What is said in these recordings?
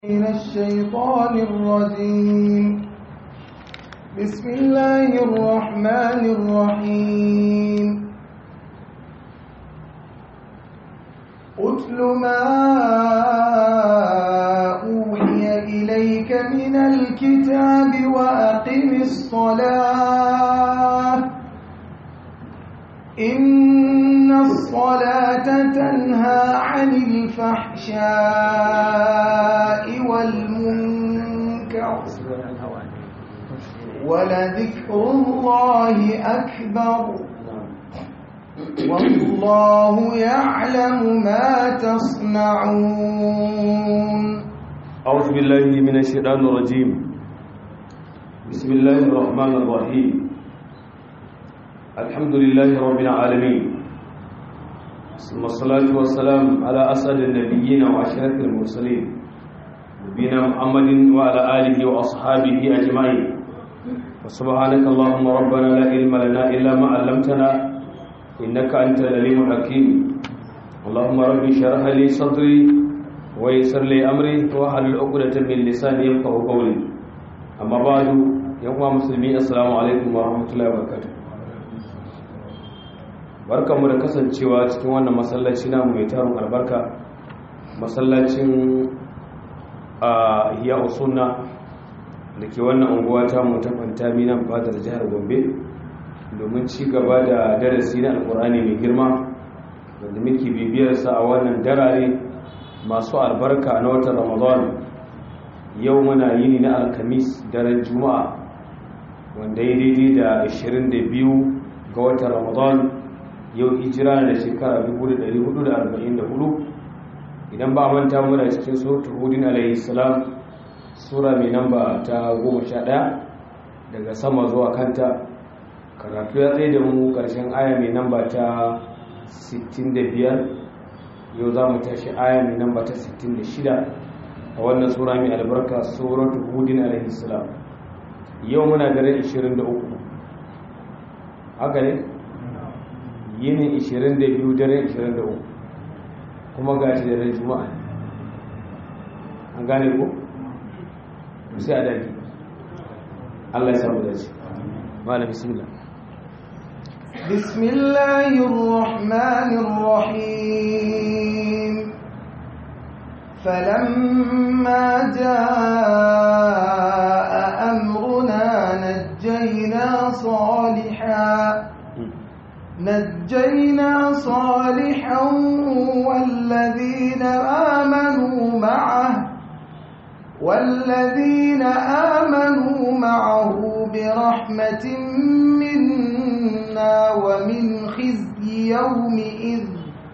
من الشيطان الرجيم بسم الله الرحمن الرحيم أتل ما أوحي إليك من الكتاب وأقم الصلاة إن الصلاة تنهى عن الفحشاء والمنكر ولذكر الله أكبر والله يعلم ما تصنعون أعوذ بالله من الشيطان الرجيم بسم الله الرحمن الرحيم الحمد لله رب العالمين ثم الصلاة والسلام على أسعد النبيين وأشرف المرسلين نبينا محمد وعلى آله وأصحابه أجمعين وسبحانك اللهم ربنا لا علم لنا إلا ما علمتنا إنك أنت العليم الحكيم اللهم رب اشرح لي صدري ويسر لي أمري واحلل عقدة من لساني يفقهوا قولي أما بعد يا مسلمين السلام عليكم ورحمة الله وبركاته barkanmu da kasancewa cikin wannan masallaci namu mai tarin albarka masallacin a hiya usunna da ke wannan unguwa ta mu ta fantami nan fadar jihar gombe domin ci gaba da darasi na alkur'ani mai girma wanda muke bibiyarsa a wannan darare masu albarka na watan ramadan yau muna yini na alkamis daren juma'a wanda ya daidai da 22 ga watan ramadan yau hijira da shekara 1444 idan ba manta muna cikin sautu hudin alayhi salam sura mai namba ta 11 daga sama zuwa kanta karatu ya tsaye da mu karshen aya mai namba ta 65 yau za mu tashi aya mai namba ta 66 a wannan sura mai albarka suratu hudin alayhi salam yau muna dare 23 haka ne yini 22 dare 23 kuma ga shi dare juma'a an gane ko sai a daki Allah ya samu dace malam bismillah بسم الله الرحمن الرحيم فلما جاء أمرنا نجينا صالحا نجينا صالحا والذين آمنوا معه والذين آمنوا معه برحمة منا ومن خزي يومئذ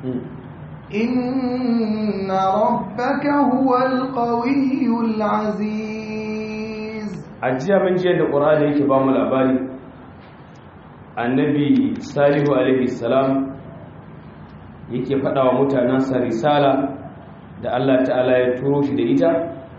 إن ربك هو القوي العزيز ajiya mun je da Qur'ani yake ba mu labari annabi salihu alaihi salam yake faɗa wa mutanensa risala da Allah ta'ala ya turo shi da ita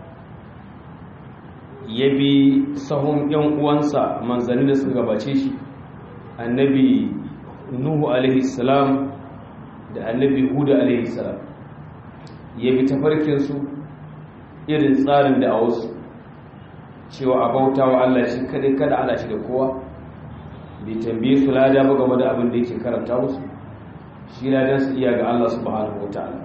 ya bi sahun ‘yan uwansa manzanni da suka gabace shi annabi nuhu alaihi salam da annabi huda alaihi salam ya bi tafarkinsu irin tsarin da a wasu cewa a bauta wa Allah shi kadai kada ana shi da kowa bai tambaye su lada ba game da abin da yake karanta musu shi ladan su iya ga Allah subhanahu wataala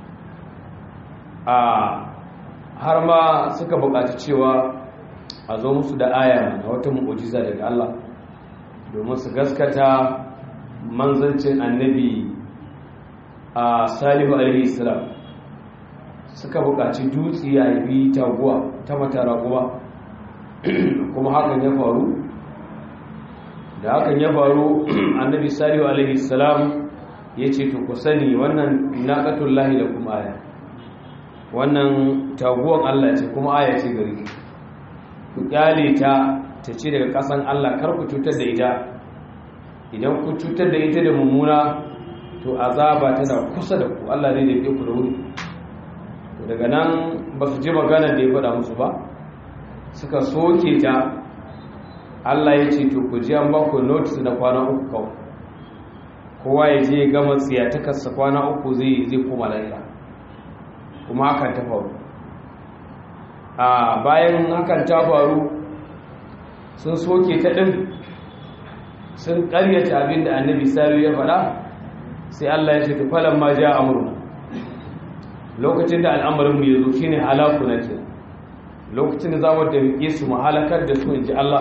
a har ma suka buƙaci cewa a zo musu da aya na wata mu'ujiza daga Allah domin su gaskata manzancin annabi a salihu alaihi salam suka buƙaci dutse ya yi taguwa ta matara kuma kuma hakan ya faru da hakan ya faru annabi salihu alaihi salam ya ce to ku sani wannan naqatul lahi da kuma aya wannan taguwan Allah ce kuma aya ce gari ku kyale ta ta ce daga kasan Allah kar ku cutar da ita idan ku cutar da ita da mummuna to azaba tana kusa da ku Allah zai dafe ku da wuri daga nan ba su ji magana da ya faɗa musu ba suka soke ta Allah ya ce to ku ji an ba ku notice na kwana uku kawai kowa ya je gama tsiyatakarsa kwana uku zai zai koma lahira kuma hakan ta faru a bayan hakan ta faru sun soke ta ɗin sun ƙaryata abin da annabi salihu ya faɗa sai Allah ya ce tufalan ma ja amurna lokacin da al'amarinmu ya zo shine halaku na ke lokacin da za mu da su mu halakar da su in ji Allah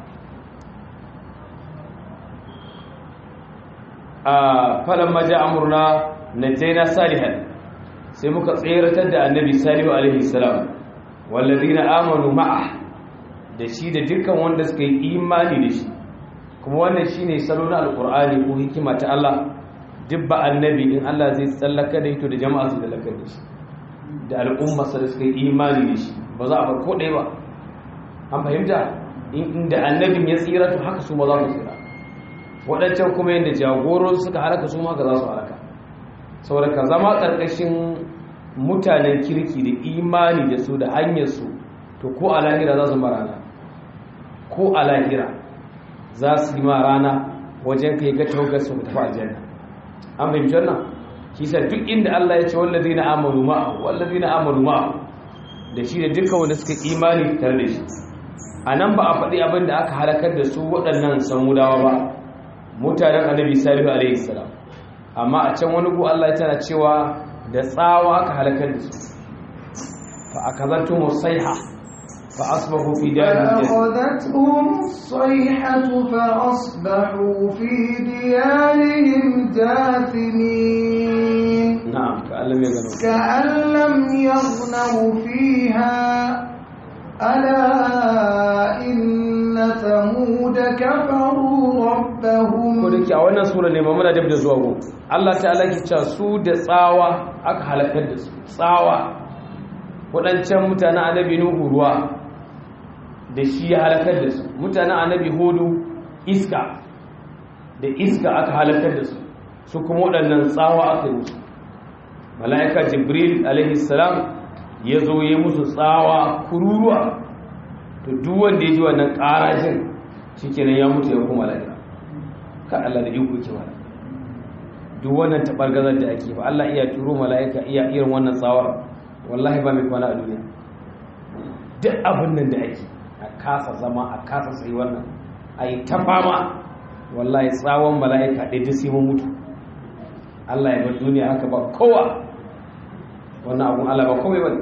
a falon maja amurna na jaina salihan sai muka tseratar da annabi salihu alaihi salam wallazi na amanu ma'a da shi da dukkan wanda suka yi imani da shi kuma wannan shine salo na alkur'ani ko hikima ta Allah duk ba annabi in Allah zai tsallaka da ito da jama'a su tsallaka da shi da al'umma da suka yi imani da shi ba za a bar ko ɗaya ba an fahimta inda annabin ya tsira to haka su ma za su tsira waɗancan kuma yadda jagoron suka halaka su ma haka za su halaka saboda ka zama ƙarƙashin mutanen kirki da imani da su da hanyar su to ko a lahira za su ma rana ko a lahira za su yi ma rana wajen kai ga taugar su tafi aljanna an fahimci wannan kisa duk inda Allah ya ce wallazina amanu ma'a wallazina amanu ma'a da shi da dukkan wanda suka imani tare da shi a nan ba a faɗi abin da aka halakar da su waɗannan samudawa ba mutanen annabi salihu alaihi salam amma a can wani gu Allah tana cewa da tsawa aka halakar da su fa akazantu musaiha fa asbahu fi darihim فأخذتهم الصيحة فأصبحوا في ديارهم جاثمين na'am ka Allah ya gano كأن لم يغنوا فيها ألا إن ثمود كفروا ربهم ko da ke a wannan sura ne mamuna dab da zuwa go Allah ta'ala ke cewa su da tsawa aka halakar da su tsawa waɗancan mutanen annabi nuhu ruwa da shi ya halakar da su mutanen annabi hudu iska da iska aka halakar da su su kuma waɗannan tsawa aka yi musu mala'ika jibril alaihi salam ya zo ya musu tsawa kururuwa to duk wanda ya ji wannan ƙarajin shikenan ya mutu ya kuma lafiya ka Allah da iko ke wala duk wannan tabargazar da ake ba Allah iya turo mala'ika iya irin wannan tsawar wallahi ba mai kwana a duniya duk abin nan da ake a kasa zama a kasa tsayi wannan a yi ta fama wallahi tsawon mala'ika ɗaya duk sai mun mutu Allah ya bar duniya haka ba kowa wannan abun Allah ba komai ba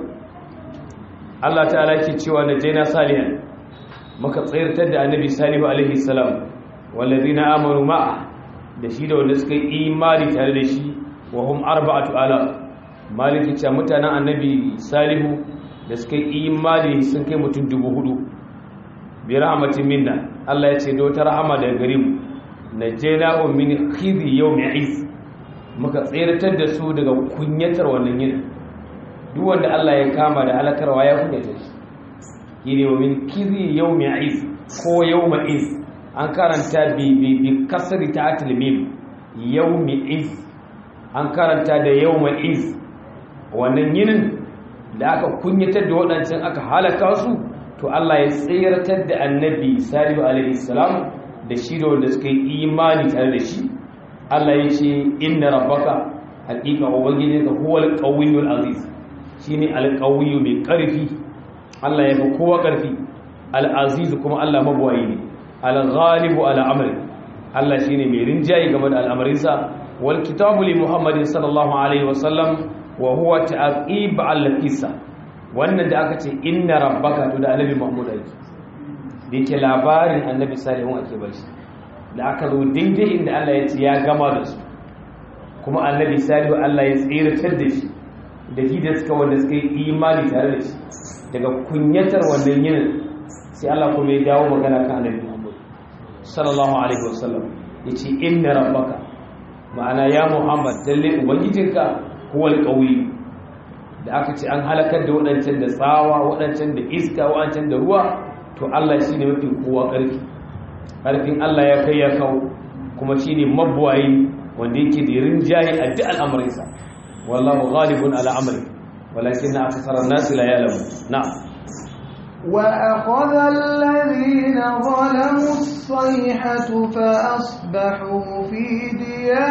Allah ta'ala ke cewa na jaina salihan muka tsayartar da annabi salihu alaihi salam wallazina amanu ma'a da shi da wanda suka yi imani tare da shi wa hum arba'atu ala maliki ce mutanen annabi salihu da suka yi imani sun kai mutum dubu hudu bi rahmatin minna Allah ya ce da wata rahama daga gare mu najjayna min khizi yawmi is muka tsayartar da su daga kunyatar wannan yin duk wanda Allah ya kama da halakarwa ya kunyata shi yine wa min khizi yawmi is ko yawma is an karanta bi bi bi kasri ta'atil mim yawmi iz an karanta da yawma iz wannan yinin da aka kunyatar da waɗancan aka halaka su to Allah ya tsayartar da annabi salihu alaihi salam da shi da wanda suka yi imani tare da shi Allah ya ce inna rabbaka haqiqa ubangijinka huwal qawiyyul aziz shine alqawiyyu mai karfi Allah ya fi kowa karfi al-aziz kuma Allah mabuwayi ne al-ghalibu ala amri Allah shine mai rinjaye game da al'amarinsa wal kitabu li Muhammadin sallallahu alaihi wasallam wa huwa ta'qib al-qissa wannan da aka ce inna rabbaka to da annabi Muhammad ake da yake labarin annabi salihu ake bar shi da aka zo daidai inda Allah ya ce ya gama da su kuma annabi salihu Allah ya tsiratar da shi da shi da suka wanda suka yi imani tare da shi daga kunyatar wannan yinin sai Allah kuma ya dawo magana kan annabi Muhammad sallallahu alaihi wasallam yace inna rabbaka ma'ana ya Muhammad dalle ubangijinka huwal qawi da aka ce an halakar da wadancan da tsawa wadancan da iska wadancan da ruwa to Allah shine mafi kowa karfi karfin Allah ya kai ya kawo kuma shine mabwayi wanda yake da rinjaye a duk al'amarinsa wallahu ghalibun ala amri walakin akthara an-nas la ya'lamun na'am وأخذ الذين ظلموا الصيحة فأصبحوا في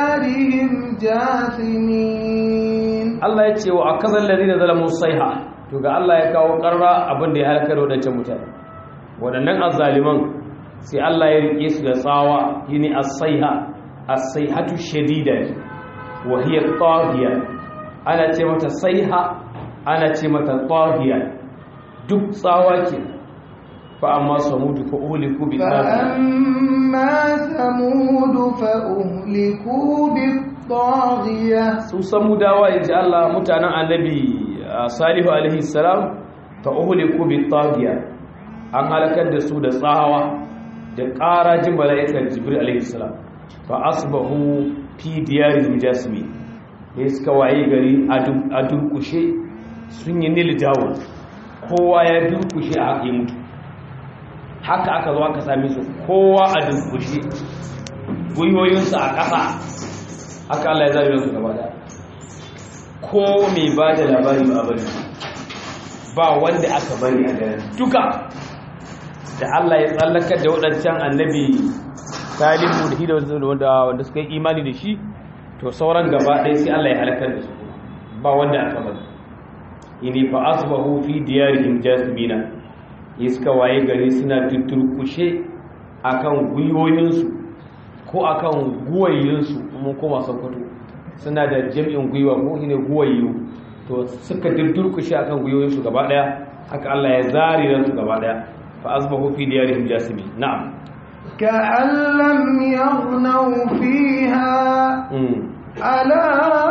ديارهم جاثمين Allah ya ce wa akazal ladina zalamu sayha to to ga Allah ya kawo karra abin da ya halakar wadancan mutane waɗannan azzaliman sai Allah ya rike su da tsawa yini as-sayha as-sayhatu shadida wa hiya taghiya ana ce mata sayha ana ce mata taghiya duk tsawa ke fa amma samudu fa uhliku bi فأما ثمود فأهلكوا بالطاغية su samudawa yaji Allah mutanen annabi salihu alaihi salam fa uhliku bi taghiya an halakar da su da tsawa da ƙarajin mala'ikar jibril alaihi salam fa asbahu fi diyarihim jasimi ne suka waye gari a durkushe sun yi nil dawo kowa ya durkushe a haƙe mutu haka aka zo aka same su kowa a durkushe gwiwoyinsu a ƙasa haka Allah ya zaɓe su gaba da ko mai ba da labari ba bari ba wanda aka bari a garin duka da Allah ya tsallakar da waɗancan annabi salihu da hida wanda suka yi imani da shi to sauran gaba ɗaya sai Allah ya halakar da su ba wanda aka bari ini fa asbahu fi diyarihim jasmina iska waye gari suna tutturkushe akan gwiwoyinsu ko akan guwayinsu mun koma sokoto suna da jami'in gwiwa ko ne guwayu to suka tutturkushe akan gwiwoyinsu gaba ɗaya haka Allah ya zari ransu gaba ɗaya fa asbahu fi diyarihim jasmina na'am كأن لم يغنوا فيها ألا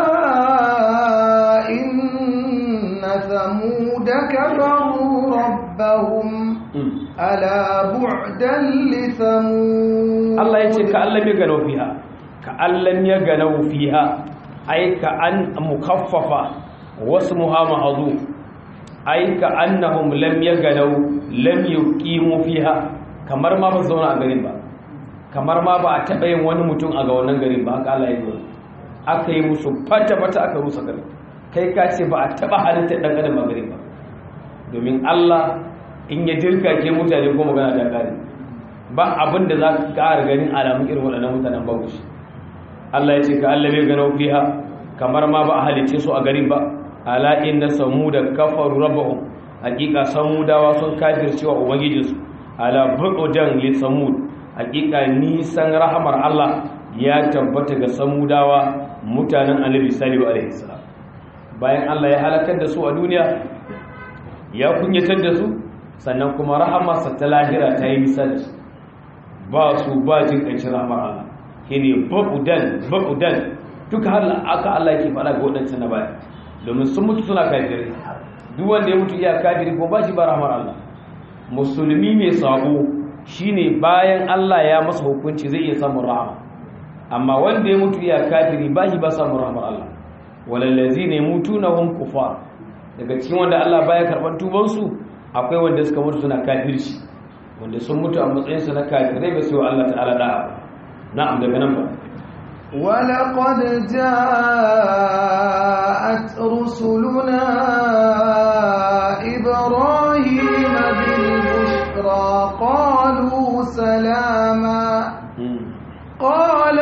إن ثمود كفروا ربهم ألا بعدا لثمود Allah ya ce ka allam ya ganau fiha ka allam ya ganau fiha ai ka an mukaffafa wasu muhamma azu ai ka annahum lam ya ganau lam yuqimu fiha kamar ma ba su zauna a garin ba kamar ma ba a taɓa yin wani mutum a ga wannan garin ba haka Allah ya yi aka yi musu fata-fata aka rusa garin kai ka ce ba a taɓa halittar ɗan adam a garin ba domin Allah in ya dirka ke mutane ko magana ta ƙari ba abin da za ka ƙara ganin alamun irin waɗannan mutanen babu shi Allah ya ce ka Allah bai gano fiha kamar ma ba a halicce su a garin ba ala inna samuda kafaru rabbahum hakika samudawa sun kafircewa ubangijinsu ala bu'udan li samud hakika nisan rahamar Allah ya tabbata ga samudawa mutanen annabi salihu alaihi salam bayan Allah ya halakar da su a duniya ya kunyatar da su sannan kuma rahamarsa ta lahira ta yi nisa da su ba su ba jin ƙarshen rahamar Allah shine bu'udan bu'udan duka har aka Allah yake faɗa ga waɗancan na baya domin sun mutu suna kafirai duk wanda ya mutu iya kafiri ko ba shi ba rahamar Allah musulmi mai sabo shine bayan Allah ya masa hukunci zai iya samun rahama amma wanda ya mutu ya kafiri ba shi ba samun rahamar Allah walallazina yamutuna hum kufar daga cikin wanda Allah baya karban tuban su akwai wanda suka mutu suna kafirci wanda sun mutu a matsayin su na kafirai ba su Allah ta'ala da'a na'am daga nan ba ولقد جاءت رسلنا إبراهيم بالبشرى قالوا سلاما قال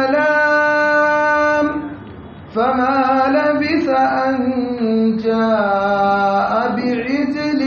سلام فما لبث أن جاء بعجل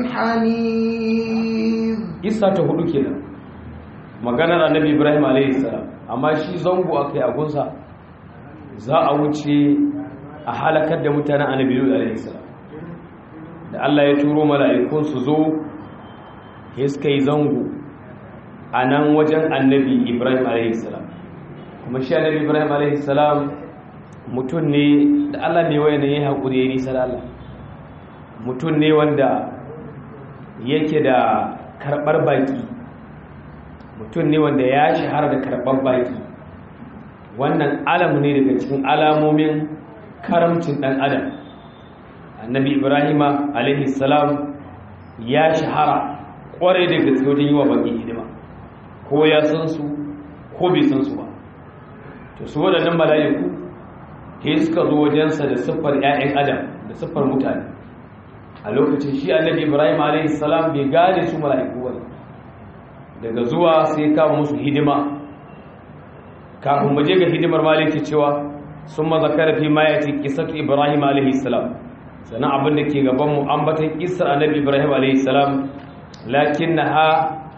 حنيذ isa ta hudu kenan maganar annabi ibrahim alayhi salam amma shi zango akai a gunsa za a wuce a halakar da mutanen annabi lut alayhi salam da Allah ya turo mala'ikun su zo ya suka yi zango a nan wajen annabi ibrahim alayhi salam kuma shi annabi ibrahim alayhi salam mutum ne da Allah ne waye ne ya haƙuri ya yi nisa da Allah mutum ne wanda yake da karɓar baki mutum ne wanda ya shahara da karɓar baki wannan alamu ne daga cikin alamomin karamcin ɗan adam annabi ibrahima alaihi salam ya shahara ƙwarai da gaske wajen yi wa baki hidima ko ya san su ko bai san su ba to su waɗannan mala'iku ke suka zo wajensa da siffar 'ya'yan adam da siffar mutane a lokacin shi annabi ibrahim a.s. bai gane su mala'iku ba daga zuwa sai kama musu hidima kafin maje ga hidimar maliki cewa sun mazakara fi mayati kisatu ibrahim a.s. sannan abin da ke gaban mu ambatan kissar annabi ibrahim alayhi salam lakinnaha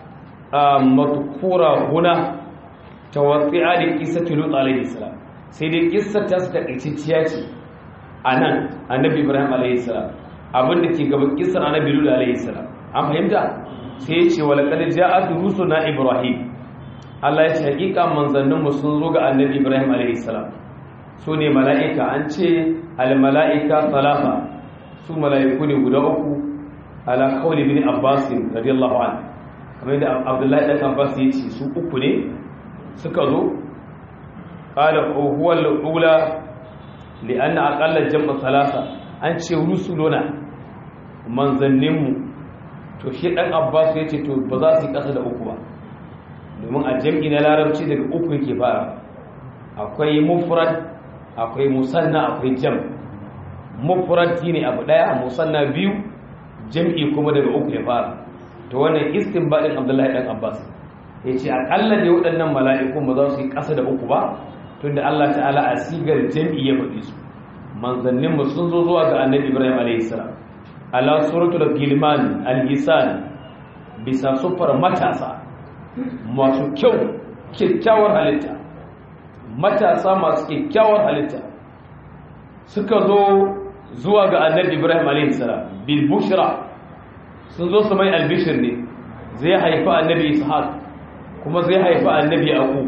madhkura huna tawatti'a li qissati lut alayhi salam sai dai kissar ta su takaitacciya ce anan annabi ibrahim alayhi salam abin da ke gaban kissar annabi lut alayhi salam an fahimta sai ya ce wala qad ja'at rusuna ibrahim Allah ya ce hakika manzannin mu sun zo ga annabi ibrahim alayhi salam su ne mala'ika an ce al mala'ika salafa su mala'iku ne guda uku ala kawli bin abbas radiyallahu anhu kamar yadda abdullahi dan abbas ya ce su uku ne suka zo qala huwa al-ula li anna aqalla jam'a thalatha an ce rusuluna manzanninmu to shi dan abbas ya ce to ba za su yi kasa da uku ba domin a jam'i na larabci daga uku yake fara akwai mufrad akwai musanna akwai jam mufrad ne abu daya musanna biyu jam'i kuma daga uku ya fara to wannan istinbadin abdullahi dan abbas ya ce akalla ne waɗannan mala'ikun ba za su yi ƙasa da uku ba tunda allah ta'ala a sigar jam'i ya faɗi su manzannin mu sun zo zuwa ga annabi ibrahim alayhi salam ala suratul gilman al-hisan bisa sufar matasa masu kyau kyakkyawar halitta matasa masu kyakkyawar halitta suka zo zuwa ga annabi ibrahim alayhi salam bil bushra sun zo su mai albishir ne zai haifi annabi ishaq kuma zai haifi annabi aku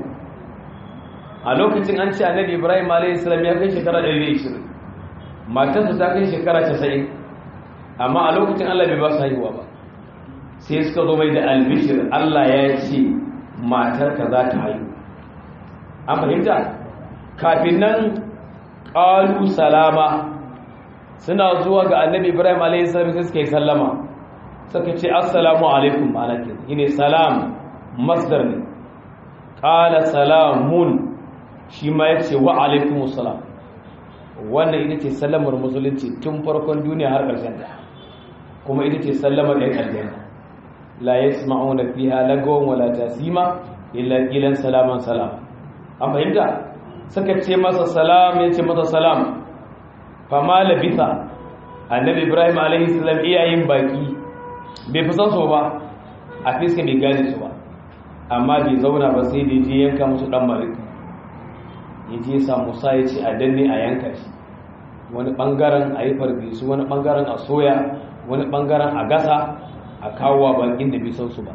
a lokacin an ce annabi ibrahim alayhi salam ya kai shekara 120 matarsa ta kai shekara 90 amma a lokacin Allah bai ba su haihuwa ba sai suka zo mai da albishir Allah ya ce matarka za ta haihu an fahimta kafin nan ƙalu salama suna zuwa ga annabi ibrahim a.s. sai suka yi sallama suka ce assalamu alaikum alakin ine salam masdar ne ƙala salamun shi ma ya ce wa alaikum salam wannan ita ce sallamar musulunci tun farkon duniya har ƙarshen ta kuma ita ce sallamar ɗan aljanna la yasma'una fiha lagawan wala tasima illa qilan salaman salam an fahimta suka ce masa salam ya ce masa salam fama labisa annabi ibrahim alaihi salam iyayen baki bai fi san so ba a fiska bai gane su ba amma bai zauna ba sai da je yanka musu dan mariki ya je sa musa ya ce a danne a yanka shi wani bangaren a yi farfesu wani bangaren a soya wani bangaren a gasa a kawo wa bakin da bai san su ba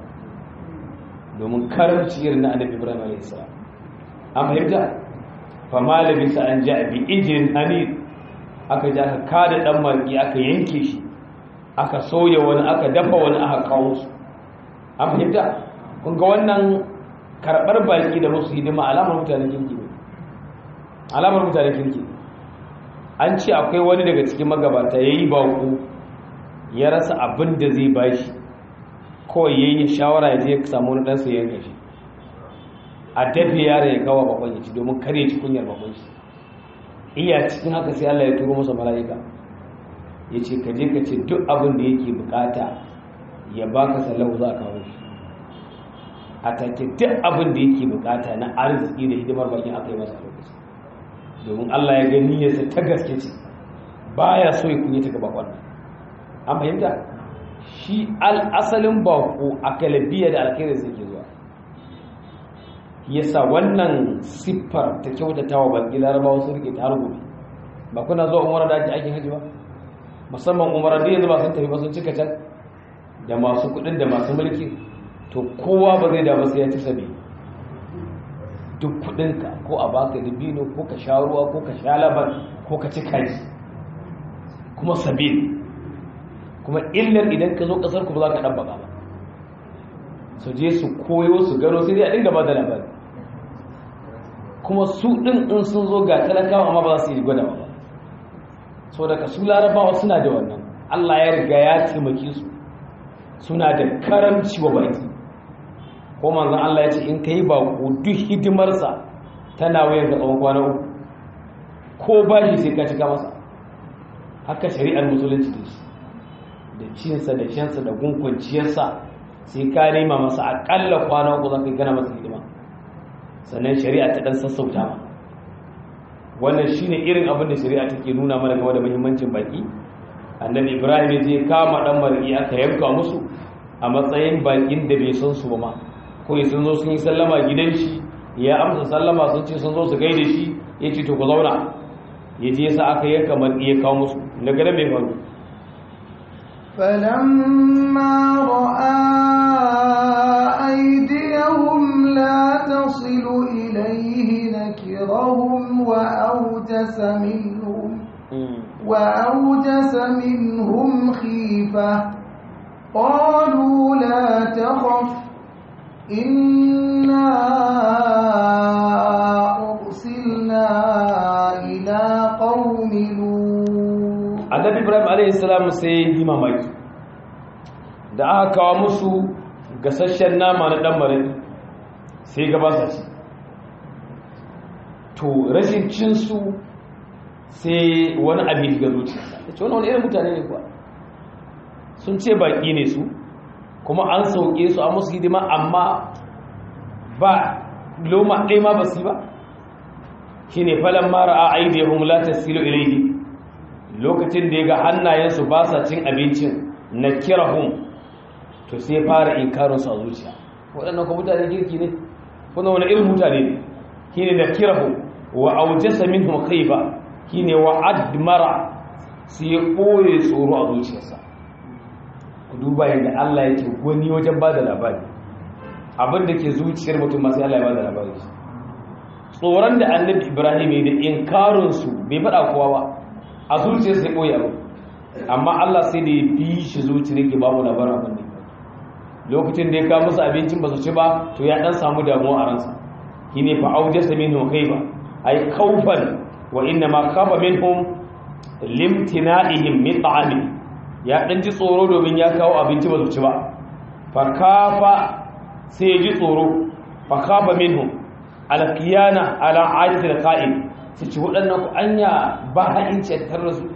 domin karamci irin na annabi ibrahim alaihi salam an fahimta fa malami sa an ja bi ijin hanid aka ji aka kada dan maki aka yanke shi aka soya wani aka dafa wani aka kawo su an fahimta kun ga wannan karbar baki da musu hidima alamar mutanen kirki ne alamar mutanen kirki an ce akwai wani daga cikin magabata yayi bako ya rasa abin da zai bashi kawai yayi shawara ya je ya samu wani dan sai yanka shi a dafe yare ya kawo bakon ya ci domin kare ci kunyar bakon shi iya cikin haka sai Allah ya turo masa mala'ika ya ce ka je ka ce duk abin da yake bukata ya baka sallahu za a kawo shi a take duk abin da yake bukata na arziki da hidimar bakin aka yi masa lokaci domin Allah ya ga niyyarsa ta gaske ce baya so ya kunyata ga bakon nan an fahimta shi al'asalin bako a kalabiya da alkhairar sai ke zuwa yasa wannan siffar ta kyautata wa baki larabawa su rike ta gobe ba kuna zuwa umara da ake aikin haji ba musamman umara da yanzu ba sun tafi ba sun cika can da masu kudin da masu mulki to kowa ba zai da sai ya ci sabi duk kudinka ko a baka dibino ko ka sha ruwa ko ka sha laban ko ka ci kaji kuma sabi kuma illar idan ka zo kasar ku ba za ka ɗan baka ba su je su koyo su gano sai dai a dinga ba da labari kuma su ɗin in sun zo ga talakawa amma ba za su yi gwada ba so daga su larabawa suna da wannan allah ya riga ya taimake su suna da karamci wa baki ko manzan allah ya ce in ka yi bako duk hidimarsa tana wayan ga tsawon kwana uku ko ba shi sai ka cika masa haka shari'ar musulunci da shi da cinsa da shansa da gunkunciyarsa sai ka nema masa akalla kwana uku za ka gana masa hidima sannan shari'a ta dan sassauta ma wannan shine irin abin da shari'a take nuna mana game da muhimmancin baki annabi ibrahim ya je kama dan mar'i aka yanka musu a matsayin bakin da bai san su ba ma ko sun zo sun yi sallama gidan shi ya amsa sallama sun ce sun zo su gaida shi ya ce to ku zauna ya je sa aka yanka mar'i ya kawo musu daga nan mai faru فلما رأى أيديهم لا تصل إليه نكرهم وأوجس منهم وأوجس منهم خيفة قالوا لا تخف إنا أرسلنا إلى قوم لوط annabi ibrahim alaihissalam sai yi mamaki da aka kawo musu gasasshen nama na dan marari sai gabasa shi to rashin cinsu sai wani abin ga zuciyarsa da ce wani wani irin mutane ne kuwa sun ce baki ne su kuma an sauke su a musu hidima amma ba loma ɗaya ma ba su ba shi ne falon mara a aidiyahun la tasilu ilaihi lokacin da ya ga hannayensu ba sa cin abincin na kirahun to sai fara inkarinsu a zuciya waɗannan kuma mutane girki ne kuna wani irin mutane ne shi ne da kirahun wa aujasa min ba shi ne wa admara su ya ɓoye tsoro a zuciyarsa ku duba yadda allah yake gwani wajen ba da labari abin da ke zuciyar mutum masu allah ya ba da labari tsoron da annabi ibrahim ya da inkarinsu bai faɗa kowa ba a zuciyar sai ɓoye abu amma Allah sai da ya bi shi zuciyar ke babu labarin abin da lokacin da ya kawo musu abincin ba su ci ba to ya ɗan samu damuwa a ransa shi ne fa auje sa min kai ba ai kaufan wa inna ma kafa min hum limtina'ihim min ta'ami ya ɗan ji tsoro domin ya kawo abinci ba su ci ba fa kafa sai ya ji tsoro fa kafa min hum alqiyana ala ajatil qa'im su ci waɗannan ku anya ba ha'inci a tattare da su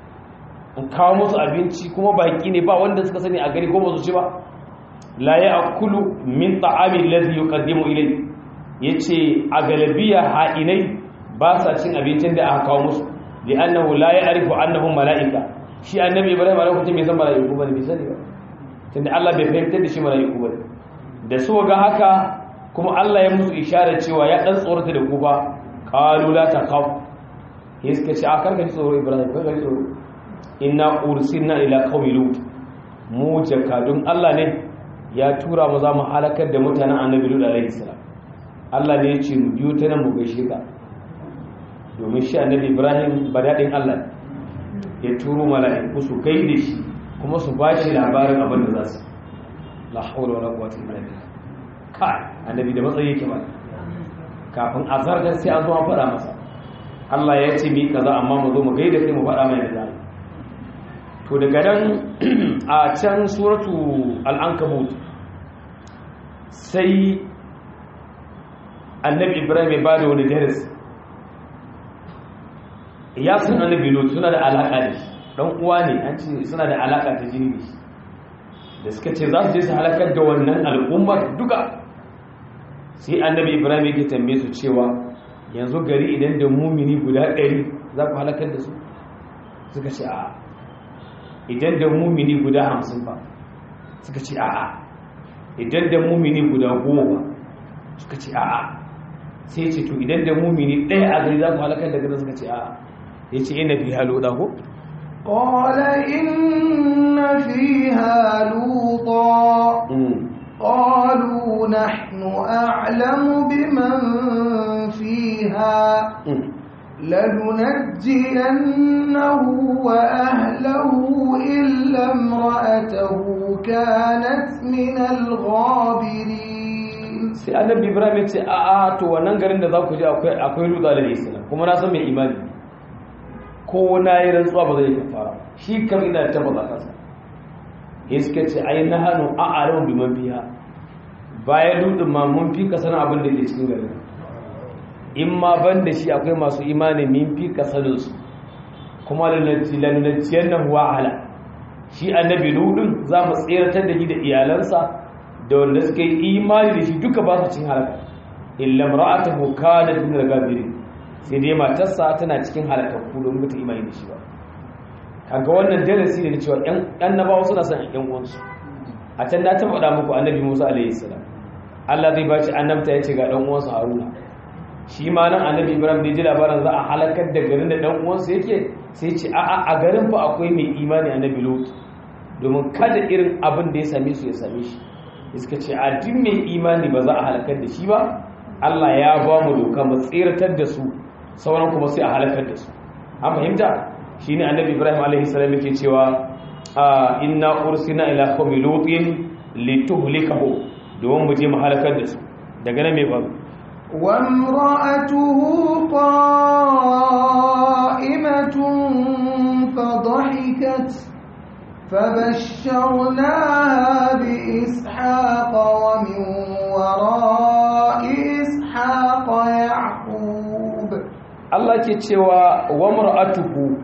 in kawo musu abinci kuma baƙi ne ba wanda suka sani a gari ko ba su ci ba la ya akulu min ta'ami lazi yuqaddimu ilay yace a galabiya ha'inai ba sa cin abincin da aka kawo musu li'annahu la ya'rifu annahum mala'ika shi annabi ibrahim a lokacin bai san mala'iku bane bai sani ba tunda Allah bai fahimtar da shi mala'iku bane da su ga haka kuma Allah ya musu isharar cewa ya dan tsorata da ku ba qalu la taqaw iska ce a karka ji tsoro ibrahim karka ji tsoro inna ursilna ila qaumi lut mu jakadun Allah ne ya tura mu za mu halakar da mutanen annabi lut alaihi salam Allah ne ya ce mu biyo ta nan mu gaishe ka domin shi annabi ibrahim badadin Allah ya turo mala'iku su gaide shi kuma su ba shi labarin abin da za su la hawla wala quwwata illa billah kai annabi da matsayi yake ba kafin a zargar sai an zo an faɗa masa Allah ya ce mi kaza amma mu zo mu gaida sai mu faɗa mai da to daga nan a can suratu al-ankabut sai annabi ibrahim ya bada wani darasi ya san annabi lot suna da alaka da shi dan uwa ne an ce suna da alaka ta jini da shi da suka ce za su je su halakar da wannan al'ummar duka sai annabi ibrahim yake tambaye su cewa yanzu gari idan da mumini guda ɗari za ku halakar da su suka ce a'a idan da mumini guda hamsin ba suka ce a'a idan da mumini guda goma ba suka ce a'a sai ce to idan da mumini ɗaya a gari za ku halakar da gari suka ce a'a ya ce ina fi halo ɗago قال إن فيها لوطا قالوا نحن أعلم بمن فيها لننجينه وأهله إلا امرأته كانت من الغابرين sai annabi ibrahim ya ce a a to wannan garin da za ku je akwai akwai lutsa da islam kuma na san mai imani ko na yi rantsuwa ba zai kafara shi kam ina tabbata kansa ya suka ce ai na hannu a aron biman biya bayan lutsin ma mun fi ka sanin abin da ke cikin garin in ma ban da shi akwai masu imani min fi ka sanin su kuma lalanciyar nan wahala shi annabi lutsin za mu tseratar da shi da iyalansa da wanda suka yi imani da shi duka ba su cin halaka illa ra'atuhu kanat min al-gabirin sai dai matarsa tana cikin halakakku don mutu imani da shi ba kaga wannan darasi ne cewa ɗan annabawa suna son ɗan uwansu a can na ta faɗa muku annabi Musa alaihi salam Allah zai ba shi annabta ya ce ga ɗan uwansa Haruna shi ma nan annabi Ibrahim da ji labarin za a halakar da garin da ɗan uwansa yake sai ce a'a a garin fa akwai mai imani annabi Lut domin kada irin abin da ya same su ya same shi suka ce a duk mai imani ba za a halakar da shi ba Allah ya ba mu doka mu tsiratar da su sauran kuma sai a halakar da su an fahimta shine annabi Ibrahim alaihi salam yake cewa inna ursina ila qaumi lutin lituhlikahu domin mu je mu halakar da su daga nan mai faru وامرأته قائمة فضحكت فبشرناها بإسحاق ومن وراء إسحاق يعقوب Allah ke cewa wa mar'atuhu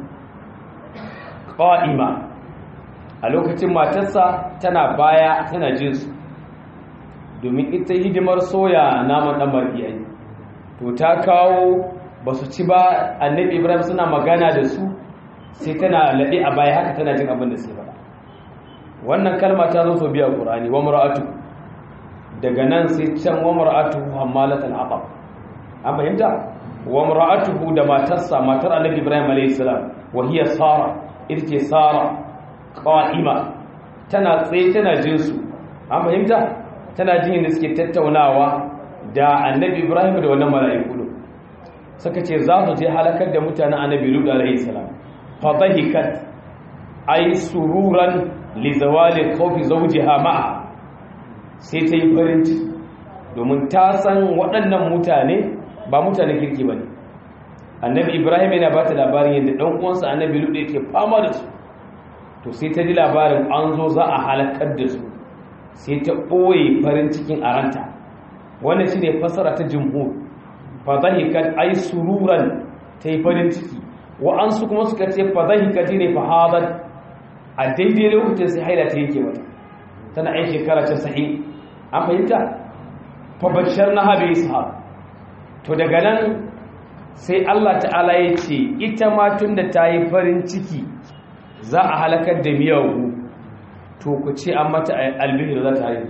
qa'ima a lokacin matarsa tana baya tana jin su domin ita hidimar soya naman dan mar'iyayi to ta kawo basu ci ba annabi Ibrahim suna magana da su sai tana laɗe a baya haka tana jin abin da sai faɗa wannan kalma ta zo sau biya ƙurani wa mura'atu daga nan sai can wa mura'atu hammalatul haɓar an fahimta wa mura'atuhu da matarsa matar annabi ibrahim alayhi salam wa hiya sara ita ce sara qa'ima tana tsaye tana jin su an fahimta tana jin da suke tattaunawa da annabi ibrahim da wannan mala'iku suka ce za su je halakar da mutanen annabi lut alayhi salam fadahikat ay sururan li zawali khawfi zawjiha ma'a sai ta yi farin ciki domin ta san waɗannan mutane ba mutane kirki bane annabi ibrahim yana ba ta labarin yadda ɗan uwansa annabi lut yake fama da su to sai ta ji labarin an zo za a halakar da su sai ta ɓoye farin cikin aranta wannan shine fasara ta jumhur fadahikat ay sururan ta yi farin ciki wa'ansu kuma suka ce fadahikat ne fahadat a daidai lokacin sai haila ta yake mata tana ai shekara ta sahi an fahimta fabashar na habi ishaq to daga nan sai Allah ta'ala ya ce ita ma tun da ta yi farin ciki za a halakar da miyagu to ku ce an mata albihir za ta haihu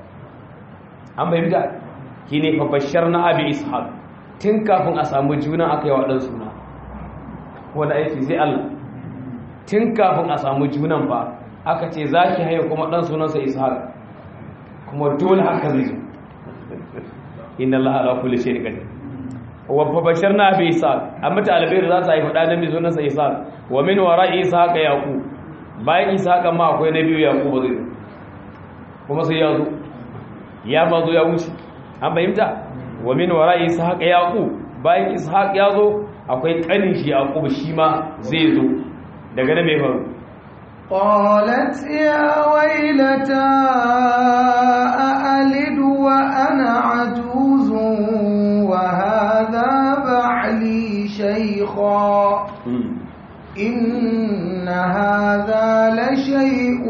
an fahimta shi ne fabashar na habi ishaq tun kafin a samu juna aka yi waɗansu suna wanda aiki zai Allah tun kafin a samu junan ba aka ce za ki haihu kuma ɗan sunansa ishaq kuma dole haka zai zo inna Allah ala kulli shay'in qadir wa babasharna bi ishaq amma ta albayr za ta haifa ɗan namiji sunansa ishaq wa min wara'i ishaq yaqub bayan ishaq ma akwai nabi yaqub zai zo kuma sai ya zo ya ma zo ya wuce an fahimta wa min wara'i ishaq yaqub bayan ishaq ya zo akwai kanin shi yaqub shi ma zai zo daga nan mai faru قالت يا ويلتى أألد وأنا عجوز وهذا بعلي شيخا إن هذا لشيء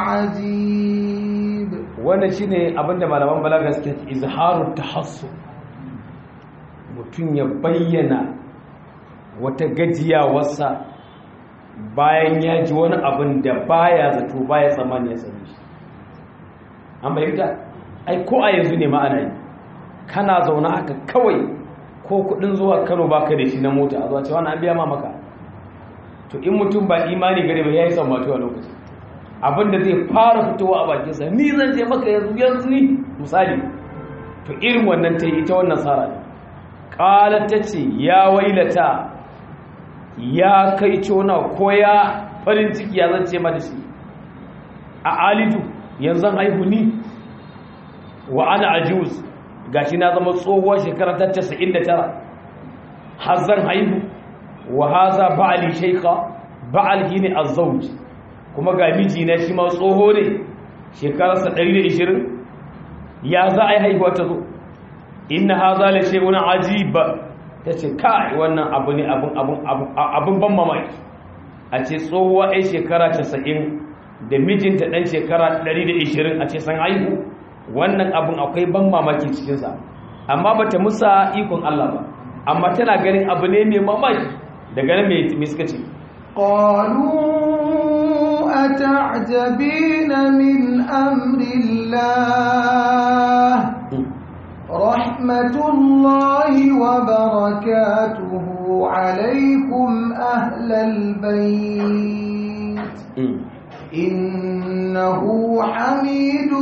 عجيب wannan shine abinda malaman balaga suke izharut tahassu mutum ya bayyana wata gajiyawarsa bayan ya ji wani abin da baya zato baya tsammani ya same shi an bayyanta ai ko a yanzu ne ma'ana yi kana zaune haka kawai ko kudin zuwa kano baka da shi na mota a zuwa cewa na biya ma maka to in mutum ba imani gare ba ya yi sammatu a lokacin abin da zai fara fitowa a bakinsa ni zan je maka yanzu yanzu ni misali to irin wannan ta yi ita wannan tsara ne ƙalar ta ce ya wailata ya kai cona ko ya farin ciki ya zance mata shi a alidu yanzu haihu ni wa ana ajuz gashi na zama tsohuwar shekara ta 99 har zan haihu wa haza ba'ali shaykha ba'al shine azzauj kuma ga miji na shi ma tsoho ne shekararsa 120 ya za a yi haihuwa ta zo inna haza la shay'un ajib ta ce kai wannan abu ne abin ban mamaki a ce tsohuwa 'yan shekara 90 da mijinta ɗan shekara 120 a ce san haihu wannan abin akwai ban mamaki cikinsa amma ba ta musa ikon Allah ba amma tana ganin abu ne mai mamaki daga nan mai suka ce قالوا أتعجبين من أمر الله رحمة الله وبركاته عليكم أهل البيت إنه حميد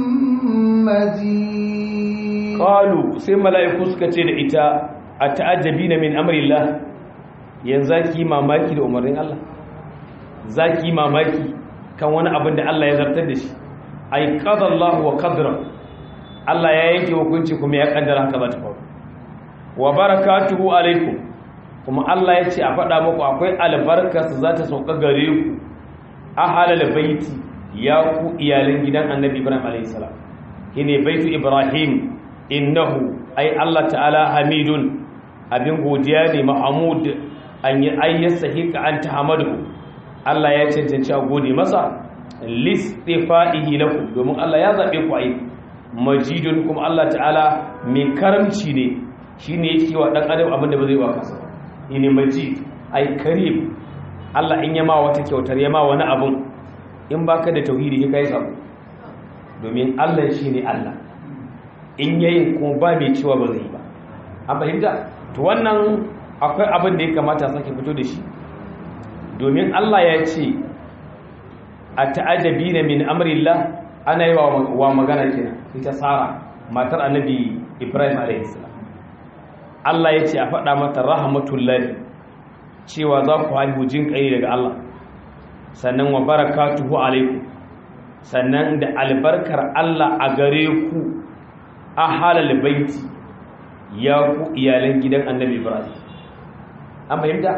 مجيد qalu sai mala'iku suka ce da ita ata'ajabina min amrillah yanzu zaki mamaki da umarnin Allah zaki mamaki kan wani abin da Allah ya zartar da shi ay qadallahu wa qadra Allah ya yanke hukunci kuma ya kaddara haka za ta faru wa barakatuhu alaikum kuma Allah ya ce a faɗa muku akwai albarkarsa za ta sauka gare ku ahalal baiti ya ku iyalan gidan annabi ibrahim alayhi salam shine baitu ibrahim innahu ai Allah ta'ala hamidun abin godiya ne mahmud an yi ayyasa hika an tahamadu Allah ya cancanci a gode masa listifaihi lakum domin Allah ya zabe ku ai majidun kuma Allah ta'ala mai karamci ne shine yake wa dan adam abin da ba zai wa kansa ne majid ai karim Allah in yama wata kyautar yama wani abun in baka da tauhidi kai sabo domin Allah shine Allah in yayin kuma ba mai cewa ba zai ba an fahimta to wannan akwai abin da ya kamata sake fito da shi domin Allah ya ce a ta'ajabina min amrillah ana yi wa magana kenan ita Sara matar annabi Ibrahim alaihi salam Allah ya ce a faɗa mata rahmatullahi cewa za ku haihu jin ƙai daga Allah sannan wa barakatuhu alaikum sannan da albarkar Allah a gare ku a halal baiti ya ku iyalan gidan annabi Ibrahim an fahimta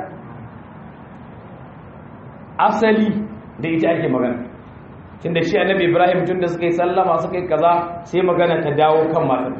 asali da ita ake magana tunda shi annabi Ibrahim tunda suka yi sallama suka yi kaza sai magana ta dawo kan matar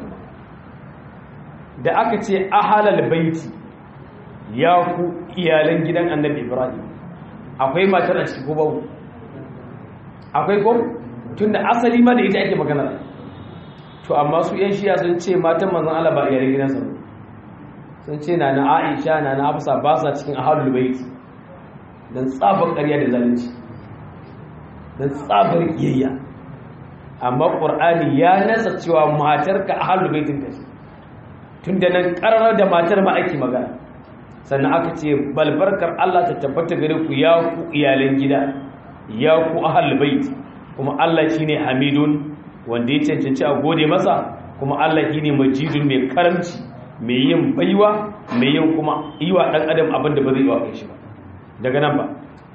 da aka ce a halal baiti ya ku iyalan gidan annabi ibrahim akwai matar a cikin babu akwai ko tun da asali ma da ita ake magana to amma su yan shiya sun ce matan manzon Allah ba iyalan gidansa ba sun ce na na Aisha na na Hafsa ba sa cikin ahlul bait dan tsabar ƙarya da zalunci dan tsabar kiyayya amma qur'ani ya nasa cewa matarka ahlul baitin ka ce tunda nan karar da matar ma ake magana sannan aka ce balbarkar Allah ta tabbata gare ku ya ku iyalan gida ya ku ahlul bait kuma Allah shine hamidun wanda ya cancanci a gode masa kuma Allah shine majidun mai karamci mai yin baiwa mai yin kuma yiwa dan adam abin da ba zai yi wa kai shi ba daga nan ba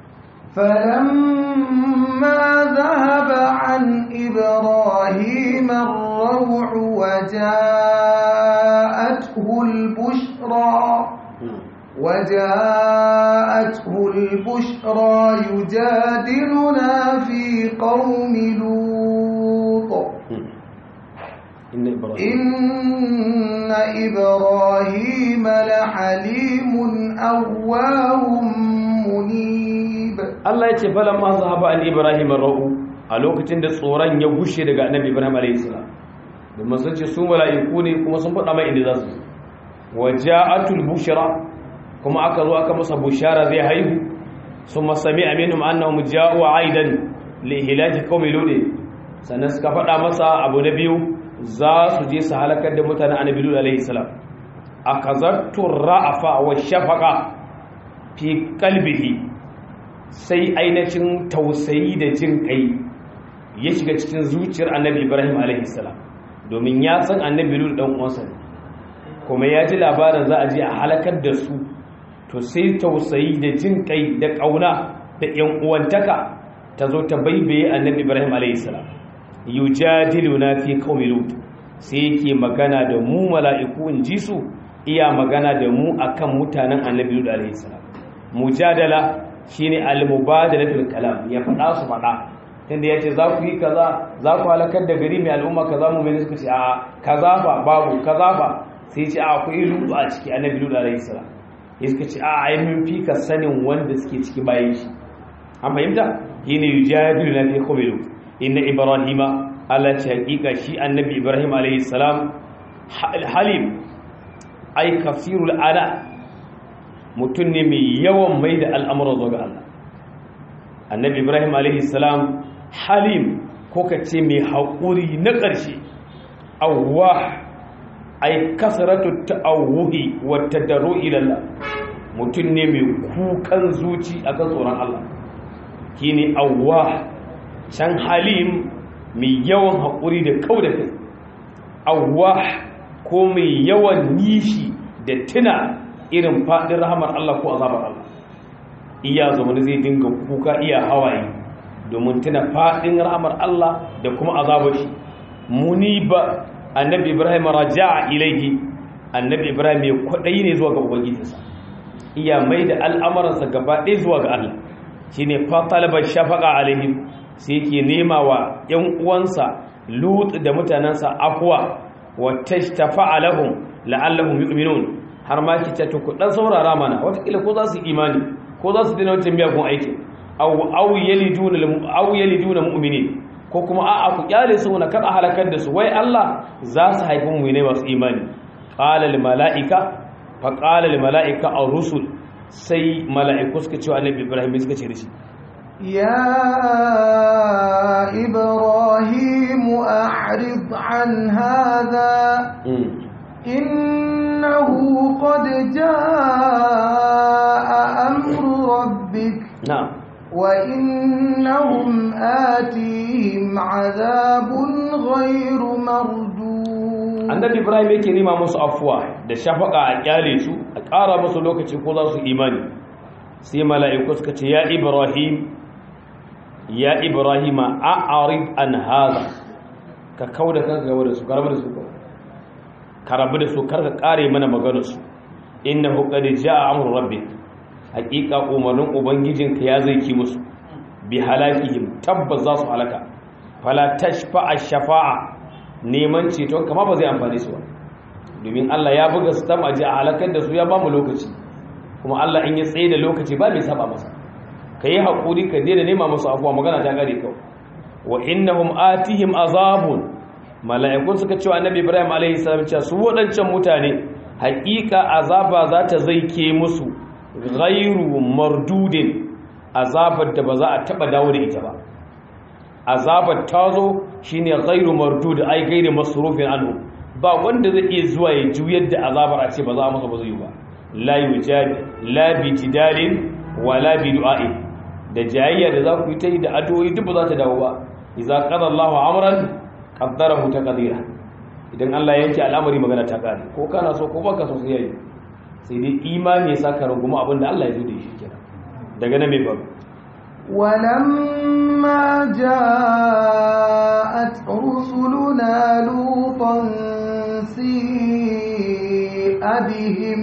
فلما ذهب عن إبراهيم الروع وجاءته البشرى وجاءته البشرى يجادلنا في قوم لوط إن إبراهيم إن إبراهيم لحليم أواه منيب Allah ya ce falan ma zahaba an Ibrahim ar-ra'u a lokacin da tsoron ya gushe daga Annabi Ibrahim alayhi salam domin sun ce su mala'iku ne kuma sun faɗa mai inda za su waja'atul bushra kuma aka zo aka masa bushara zai haihu summa sami'a minhum annahum ja'u aidan li hilaki qaumi lut sannan suka faɗa masa abu na biyu za su je su halakar da mutanen Annabi Lut alayhi salam akazattu ra'afa wa shafaqa fi qalbihi sai ainihin tausayi da jin kai ya shiga cikin zuciyar annabi ibrahim a.s. domin ya san annabi lulu ɗan uwansa ne kuma ya ji labarin za a je a halakar da su to sai tausayi da jin kai da ƙauna da ‘yan uwantaka ta zo ta baibaye annabi ibrahim a.s. yujadilu na fi kawai lut sai yake magana da mu mala'iku in ji su iya magana da mu akan mutanen annabi lulu a.s. mujadala shine al-mubadalatul kalam ya faɗa su faɗa tunda yace za ku yi kaza za ku halakar da gari mai al'umma kaza mu mai suka ce a kaza ba babu kaza ba sai ce a akwai lutu a ciki annabi lutu alaihi salam ya suka ce a ai mun fi ka sanin wanda suke ciki bayan shi an fahimta shine yujadilu na fi khubilu inna ibrahima Allah ce hakika shi annabi ibrahim alaihi salam halim ai kafirul ala mutum ne mai yawan mai da al'amuran zuwa ga Allah annabi ibrahim alaihi salam halim ko ka ce mai haƙuri na ƙarshe awwah ai kasratu ta'awuhi wa tadarru ila Allah mutum ne mai kukan zuci akan tsoron Allah shine awwah can halim mai yawan haƙuri da kau da kai awwah ko mai yawan nishi da tuna irin faɗin rahamar Allah ko azabar Allah iya zama zai dinga kuka iya hawaye domin tuna faɗin rahamar Allah da kuma azabar shi muniba annabi Ibrahim raja'a ilaihi annabi Ibrahim ya kwaɗayi ne zuwa ga ubangijinsa iya mai da al'amuransa gaba ɗaya zuwa ga Allah shine fa talabar shafaqa alaihim sai yake nema wa ‘yan uwansa lut da mutanensa afuwa wata tafa lahum la'allahum yu'minun har ma ki ta ku dan saurara mana watakila ko za su imani ko za su dina wata biya kun aiki aw aw yaliduna aw yaliduna mu'minin ko kuma a'a ku kyale su na kada halakar da su wai Allah za su haifi mu ne masu imani qala lil malaika fa qala lil malaika ar-rusul sai mala'iku suka ce wa annabi Ibrahim suka ce da shi يا إبراهيم أعرض عن هذا إنه قد جاء أمر ربك نعم وإنهم آتيهم عذاب غير مردود annabi ibrahim yake nema musu afuwa da shafaka a kyale su a ƙara musu lokaci ko za su imani sai mala'iku suka ce ya ibrahim ya ibrahima a'arid an haza ka kauda kanka gaba da su karabu da su karabu da su karka kare mana maganar su innahu qad jaa amru rabbik haqiqa umarnin ubangijinka ya zai ki musu bi halakihim tabbas za su halaka fala tashfa'a shafa'a neman ceton kama ba zai amfane su ba domin Allah ya buga su tam aji a halakar da su ya ba mu lokaci kuma Allah in ya tsaye da lokaci ba mai saba masa ka yi haƙuri ka daina nema musu afuwa magana ta gare kawai wa innahum atihim azabun mala'ikun suka cewa annabi ibrahim alaihi salam cewa su waɗancan mutane haƙiƙa azaba za ta zaike musu ghairu mardudin azabar da ba za a taɓa dawo da ita ba azabar ta zo shine ghairu mardud ai gairu masrufin anhu ba wanda zai iya zuwa ya juyar da azabar a ce ba za a masa ba zai yi ba la yujad la bi jidalin wala bi du'a'i da jayayya da za ku yi ta yi da addu'o'i duk ba za ta dawo ba idza qada Allahu amran qaddarahu taqdira idan Allah ya yanke al'amari magana ta kare ko kana so ko baka so sai yayi sai dai imani ya saka runguma abin da Allah ya zo da shi kenan daga nan mai babu ولما جاءت رسلنا لوطا سيء بهم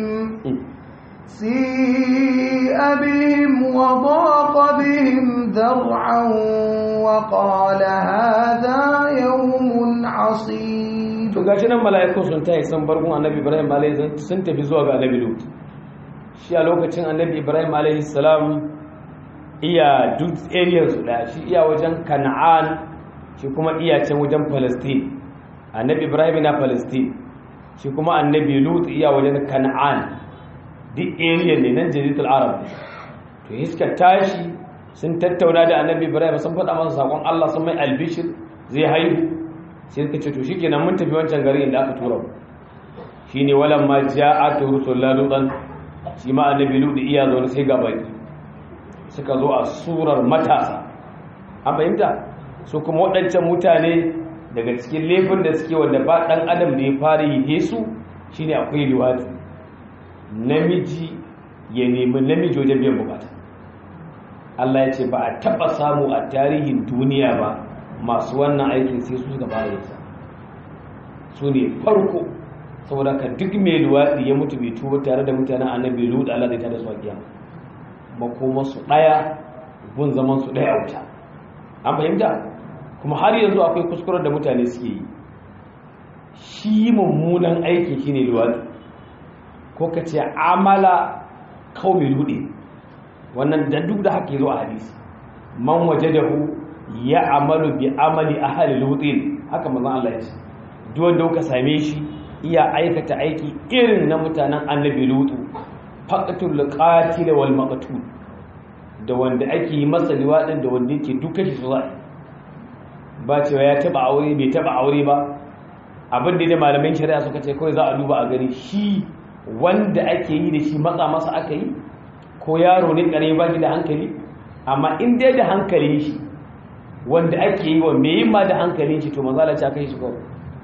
سيء بهم وضاق بهم ذرعا وقال هذا يوم عصيب to gashi nan mala'iku sun tayi san barkun annabi Ibrahim alaihi sun tafi zuwa ga annabi Lut shi a lokacin annabi Ibrahim alaihi salam iya duk area su da shi iya wajen Kana'an shi kuma iya can wajen Palestine annabi Ibrahim na Palestine shi kuma annabi Lut iya wajen Kana'an duk area ne nan jaziratul arab to iska tashi sun tattauna da annabi ibrahim sun faɗa masa sakon Allah sun mai albishir zai haihu sai suka ce to shikenan mun tafi wancan gari inda aka tura mu shine walam ma ja'at rusulullah lutan shi ma annabi lut iya zo sai ga baki suka zo a surar matasa an fahimta su kuma waɗancan mutane daga cikin laifin da suke wanda ba ɗan adam da ya fara yi su shine akwai liwati namiji ya nemi namiji wajen biyan bukata Allah ya ce ba a taba samu a tarihin duniya ba masu wannan aikin sai su suka fara yinsa su ne farko saboda ka duk mai luwaɗi ya mutu bai tuba tare da mutanen annabi lut Allah zai tada su a kiyama makoma su ɗaya gun zaman su ɗaya a wuta an fahimta kuma har yanzu akwai kuskuren da mutane suke yi shi mummunan aiki shine luwaɗi ko ka ce amala kawai luɗe wannan da duk da haka zo a hadisi man waje da hu ya amalu bi amali ahli lutin haka manzon Allah ya ce duk wanda kuka same shi iya aikata aiki irin na mutanen annabi lutu faqatul qatil wal maqtul da wanda ake yi masa liwaɗin da wanda yake duka shi su za ba cewa ya taba aure bai taba aure ba abin da malamin shari'a suka ce kawai za a duba a gani shi wanda ake yi da shi matsa masa aka yi ko yaro ne kare ba shi da hankali amma in dai da hankali shi wanda ake yi wa mai ma da hankali shi to manzala ce aka yi shi kawai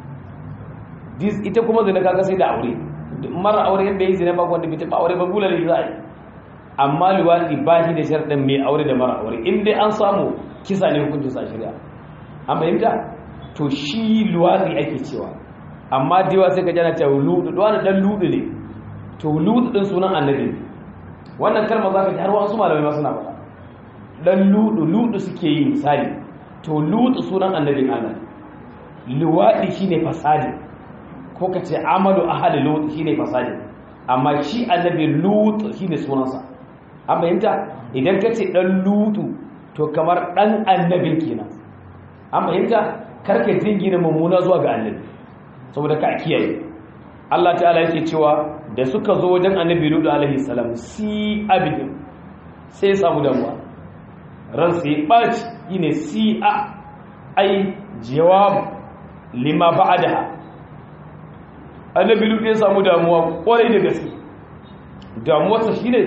ita kuma zina kaga sai da aure mara aure yadda yi zina ba wanda bai taba aure ba bulale za a yi amma luwaɗi ba shi da sharɗin mai aure da mara aure in dai an samu kisa ne hukuncin sa shari'a an fahimta to shi luwaɗi ake cewa amma da yawa sai ka jana cewa ludu da wani ɗan ludu ne to ludu ɗin sunan annabi ne wannan kalmar za ka ji har wasu malamai ma suna faɗa ɗan ludu ludu suke yi misali to ludu sunan annabin allah luwaɗi shine fasadi ko ka ce amalu ahali ludu shine fasadi amma shi annabi lutu shine sunansa an fahimta idan ka ce ɗan lutu to kamar ɗan annabin kenan an fahimta karka jingina mummuna zuwa ga annabi saboda ka kiyaye Allah ta'ala yake cewa da suka zo wajen annabi lutu alaihi salam si abidin sai samu damuwa ran sai ɓaci yine si a ai jawab lima ba'adaha annabi lutu ya samu damuwa kwarai da gaske damuwarsa shine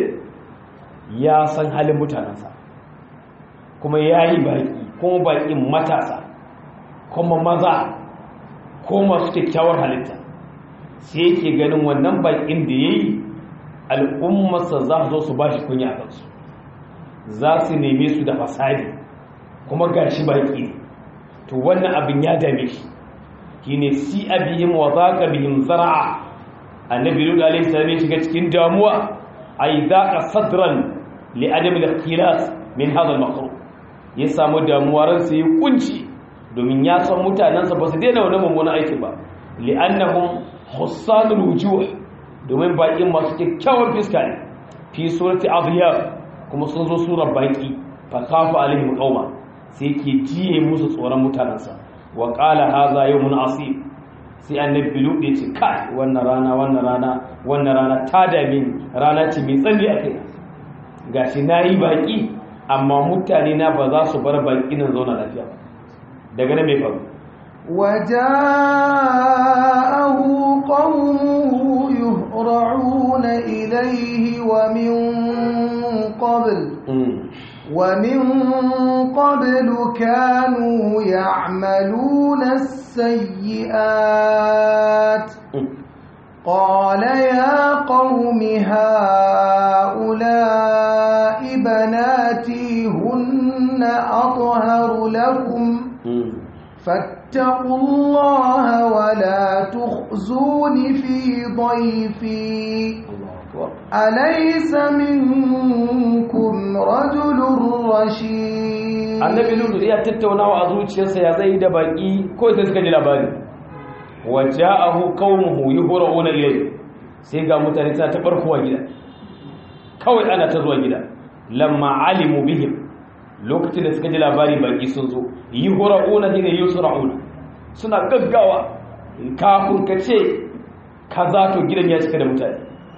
ya san halin mutanensa kuma ya yi baƙi kuma baƙin matasa kuma maza ko masu kyakkyawar halitta sai yake ganin wannan baƙin da ya yi al'ummarsa za su zo su ba shi kunya a kansu za su neme su da fasadi kuma ga shi baƙi ne to wannan abin ya dame shi shi ne si abihim wa za ka bihim zara'a annabi lulu alaihi salam ya shiga cikin damuwa ai daqa sadran li adam al-ikhtilas min hadha al ya samu damuwa ran sai kunci domin ya san mutanansa ba su daina wannan mummunan aikin ba li'annahum hussanul wujuh domin baƙin masu kyakkyawan fiska ne fi surati adhiyar kuma sun zo surar baƙi fa kafa alaihim qauma sai ke jiye musu tsoron mutanansa wa qala hadha yawmun asib sai annabi lude ce kai wannan rana wannan rana wannan rana ta dame ni rana ce mai tsanni a kai gashi nayi baki amma mutane na ba za su bar baki nan zauna lafiya ba daga nan mai faru وجاءه قومه يهرعون إليه ومن قبل ومن قبل كانوا يعملون السيئات قال يا قوم هؤلاء بناتي هن أطهر لكم فاتقوا الله ولا تخزون في ضيفي أليس منكم رجل رشيد annabi lulu ya tattaunawa a zuciyarsa ya zai da baki ko sai suka ji labari waja'ahu qaumuhu yuhra'una ilayhi sai ga mutane suna ta barkuwa gida kawai ana ta zuwa gida lamma alimu bihim lokacin da suka ji labari baki sun zo yuhra'una hina yusra'una suna gaggawa kafin ka ce kaza to gidan ya cika da mutane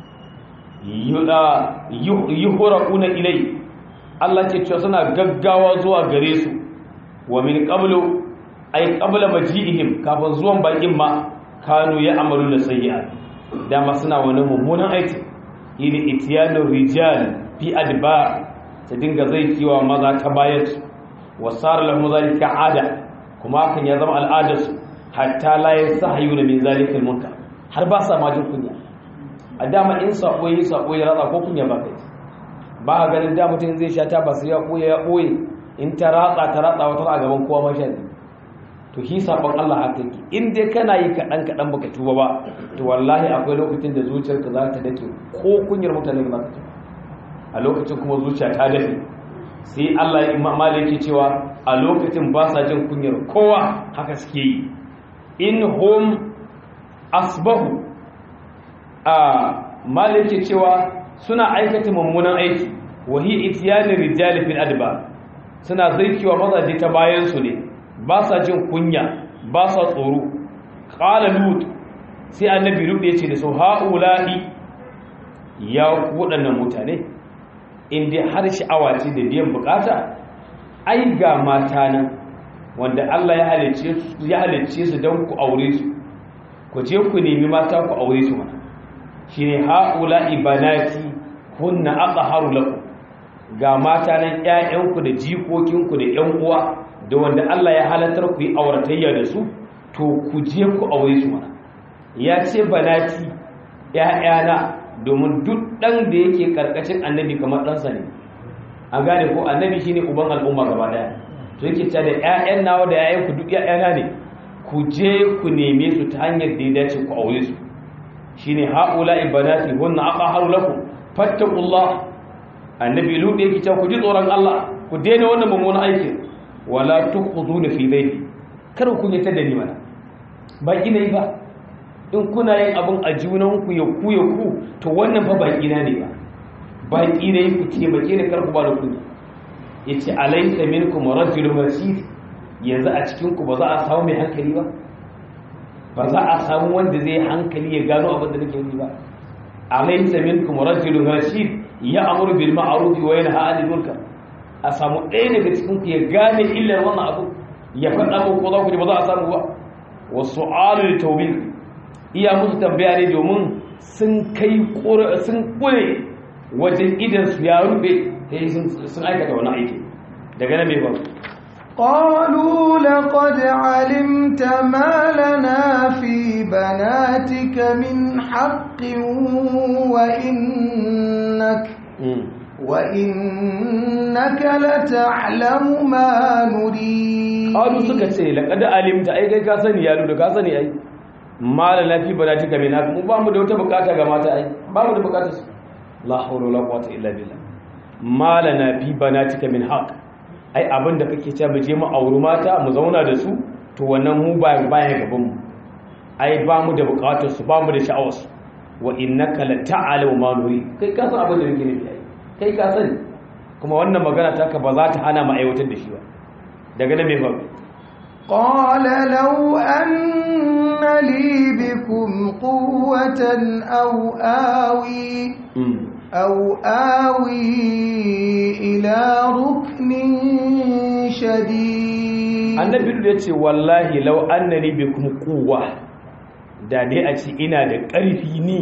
yuhra'una ilayhi Allah ce cewa suna gaggawa zuwa gare su wa min qablu ay qabla maji'ihim kafin zuwan bakin ma kanu ya amalu da sayyi'at dama suna wani mummunan aiki yin itiyanu rijal fi adbar ta dinga zai kiwa maza ta bayar wa sar lahum zalika ada kuma kan ya zama al'adar su hatta la yasahayuna min zalika almunkar har ba sa majin kunya a dama in sako yi sako ya ratsa ko kunya ba kai ba a ganin da mutum zai sha ta ba su ya ɓoye ya ɓoye in ta ratsa ta ratsa wata a gaban kowa masha ne to shi sabon Allah haka yake in dai kana yi kaɗan kaɗan baka tuba ba to wallahi akwai lokacin da zuciyarka za ta dake ko kunyar mutane ba za ta a lokacin kuma zuciya ta dafe sai Allah ya imama yake cewa a lokacin ba sa jin kunyar kowa haka suke yi in hum asbahu a malik yake cewa suna aikata mummunan aiki wahi itiyanin rijali fil adba suna zaikiwa mazaje ta bayan su ne ba sa jin kunya ba sa tsoro qala lut sai annabi lut yace da su haula'i ya ku wadannan mutane in dai har sha'awa ce da biyan bukata ai ga mata nan wanda Allah ya halicce su ya halicce su don ku aure su ku je ku nemi mata ku aure su mana shine haula ibanati kunna aqharu lakum ga mata nan ƴaƴanku da jikokinku da ƴan uwa da wanda Allah ya halartar ku yi auratayya da su to ku je ku aure su mana ya ce banati ƴaƴana domin duk ɗan da yake karkashin annabi kamar ɗansa ne a gane ko annabi shine uban al'umma gaba daya to yake ta da ƴaƴan nawa da ƴaƴan ku duk ƴaƴana ne ku je ku neme su ta hanyar da ya dace ku aure su shine haula ibadati hunna aqharu lakum fattaqullah annabi lut yake ta ku ji tsoron Allah ku daina wannan mummunan aikin wala tukhuduna fi baiti kar ku yi ta da ni mana ba ina yi ba in kuna yin abin a junanku ya ku ya ku to wannan fa baki na ne ba baki ne ku taimake ni karku ba da kuɗi yace alaysa minkum rajulun rashid yanzu a cikin ku ba za a samu mai hankali ba ba za a samu wanda zai hankali ya gano abin da nake yi ba alaysa minkum rajulun rashid ya amuru bil ma'ruf wa yanha 'anil munkar a samu ɗaya daga cikin ku ya gane illar wannan abu ya faɗa muku ko za ku ji ba za a samu ba wasu alu tawbih iya musu tambaya ne domin sun kai sun kure wajen idan su ya rufe sai sun aikata wani aiki daga nan mai ba قالوا لقد علمت ما لنا في بناتك من حق وإنك وإنك لتعلم ما نريد قالوا سكت لقد علمت أي كي كاسني يا لود كاسني أي ما لنا في بناتك من حق ba mu da wata bukata ga mata ai ba mu da bukata su la hawla wala quwwata illa billah ma lana fi banatika min haqq ai abin da kake cewa mu je mu auri mata mu zauna da su to wannan mu ba baya gaban mu ai ba mu da bukatar su ba mu da sha'awar su wa innaka la ta'alu ma nuri kai ka san abin da nake nufi ai kai ka sani kuma wannan magana taka ba za ta hana mu aiwatar da shi ba daga nan me fa قال لو أن لي بكم قوة أو آوي أو آوي إلى ركن شديد annabi da ya ce wallahi lau annani bikum quwwa da dai a ce ina da ƙarfi ni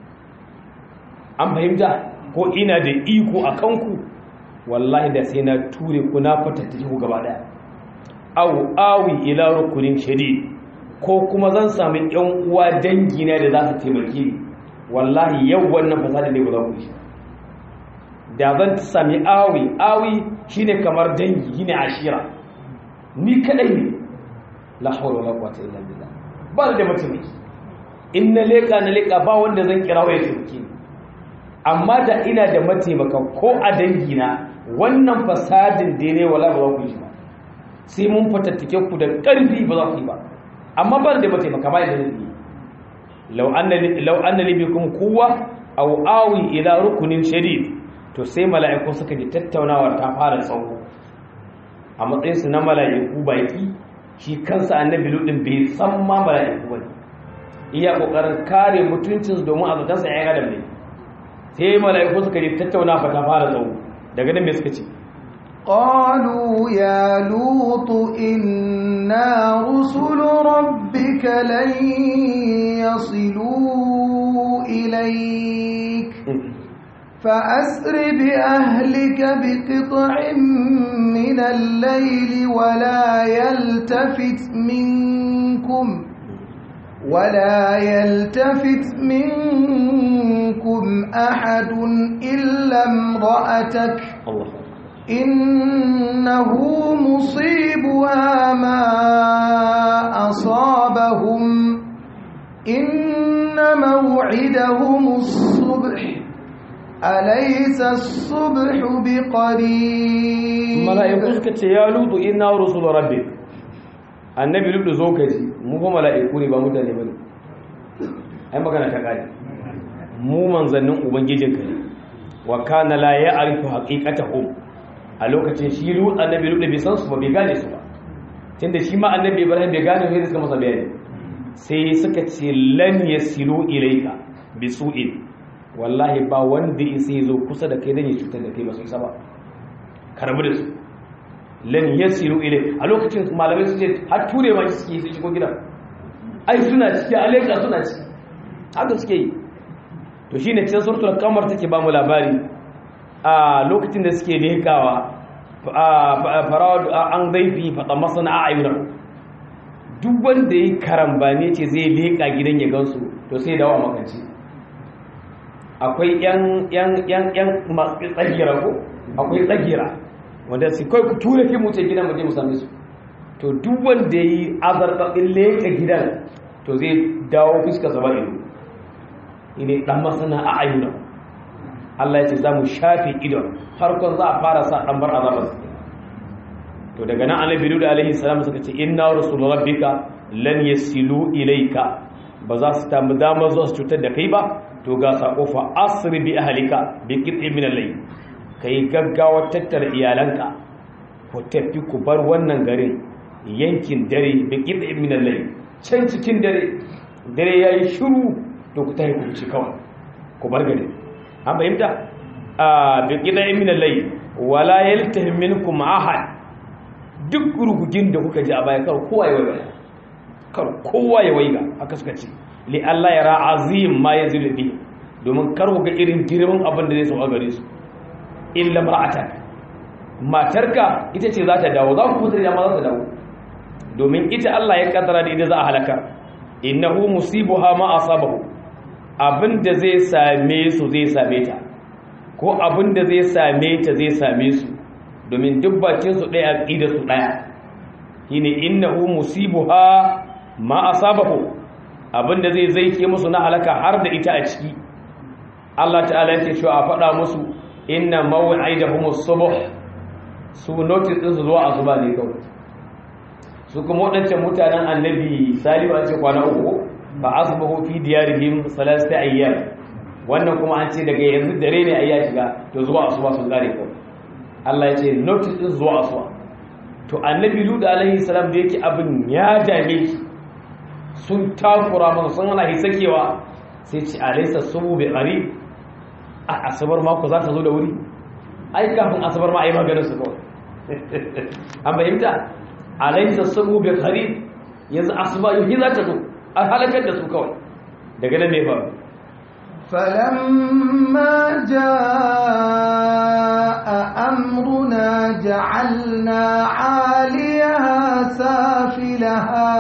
an fahimta ko ina da iko a kanku wallahi da sai na ture ku na fatattake ku gaba daya aw awi ila rukunin shadid ko kuma zan sami yan uwa dangi na da za su taimake ni wallahi yau wannan fasada ne ba za ku yi da zan sami awi awi shine kamar dangi shine ashira ni kadai ne la hawla wala quwwata illa billah ba da mataimaki in na leka na leka ba wanda zan kira waya taimake ni amma da ina da mataimaka ko a dangi na wannan fasadin da ne wala ba za ku yi shi ba sai mun fatattake ku da ƙarfi ba za ku yi ba amma ba da mataimaka ba da zai yi law anna li bikum quwwa aw awi ila rukunin shadid to sai mala'iku suka ji tattaunawar ta fara tsawo a matsayin su na mala'iku baki shi kansa annabi ludin bai san ma mala'iku bane iya kokarin kare mutuncin domin a zaton sa ya adam ne sai mala'iku suka ji tattaunawa ta fara tsawo daga nan me suka ce قالوا يا لوط إنا رسل ربك لن يصلوا إليك فأسر بأهلك بقطع من الليل ولا يلتفت منكم ولا يلتفت منكم أحد إلا امرأتك الله إنه مصيبها ما أصابهم إن موعدهم الصبح أليس الصبح بقريب mala'iku suka ce ya lutu inna rusul rabbik annabi lutu zo ka ji mu fa mala'iku ne ba mutane bane ai magana ta kare mu manzannin ubangijinka ne wa kana la ya'rifu haqiqatahum a lokacin shi lutu annabi lutu bai san su ba bai gane su ba tunda shi ma annabi ibrahim bai gane sai suka masa bayani sai suka ce lan yasilu ilayka bi su'in wallahi ba wanda isa ya zo kusa da kai dan ya cutar da kai ba su isa ba karbi da su lan yasiru ilai a lokacin malamai su ce har ture ma suke su shigo gidan ai suna ciki alaika suna ciki haka suke yi to shine cikin suratul qamar take ba mu labari a lokacin da suke lekawa farad an zaifi fata masana a ayyuna duk wanda yi karambane ce zai leka gidan ya gansu to sai dawa makanci akwai yan yan yan yan tsagira ko akwai tsagira wanda su kai ku tura ki mu ce gidan mu je mu same su to duk wanda yi azarbaɗin leka gidan to zai dawo fuska zaba ido ne dan masana a ayyuna Allah ya ce za mu shafe idon farkon za a fara sa ɗan bar azabar to daga nan annabi Lut alaihi salam suka ce inna rasul rabbika lan yasilu ilayka ba za su tamu damar zuwa su cutar da kai ba to ga sako fa asri bi ahlika bi qit'in min al-layl kai gaggawa tattara iyalanka ku tafi ku bar wannan garin yankin dare bi qit'in min al-layl can cikin dare dare yayi shiru to ku tafi ku ci kawai ku bar garin an fahimta a bi qit'in min al-layl wala yaltahim minkum ahad duk rugugin da kuka ji a baya kar kowa ya waiga kar kowa ya waiga haka suka ce li Allah ya ra'azim ma yazil bi domin kar ku ga irin girman abin da zai so a gare su illa mar'atak matarka ita ce za ta dawo za ku fitar da ma za ta dawo domin ita Allah ya kaddara da ita za a halaka innahu musibuha ma asabahu abin da zai same su zai same ta ko abin da zai same ta zai same su domin duk bakinsu ɗaya aƙida su ɗaya shine innahu musibuha ma asabahu abinda zai zaike musu na halaka har da ita a ciki Allah ta'ala yake cewa a faɗa musu inna maw'idahum as-subh su notice din su zuwa asuba ne kawai su kuma wadancan mutanen annabi salihu an ce kwana uku fa asbahu fi diyarihim salasata ayyam wannan kuma an ce daga yanzu dare ne ayya shiga to zuwa asuba sun gare kawai Allah ya ce notice din zuwa asuwa to annabi lut alaihi salam da yake abin ya dame shi sun takura masa sun hana hisakewa sai ce alaysa subu bi qarib a asabar mako za ta zo da wuri ai kafin asabar ma ai maganar su kawai an bayyanta alaysa subu bi qarib yanzu asuba yi za ta zo a halakar da su kawai daga nan me faru فلما جاء أمرنا جعلنا عاليها سافلها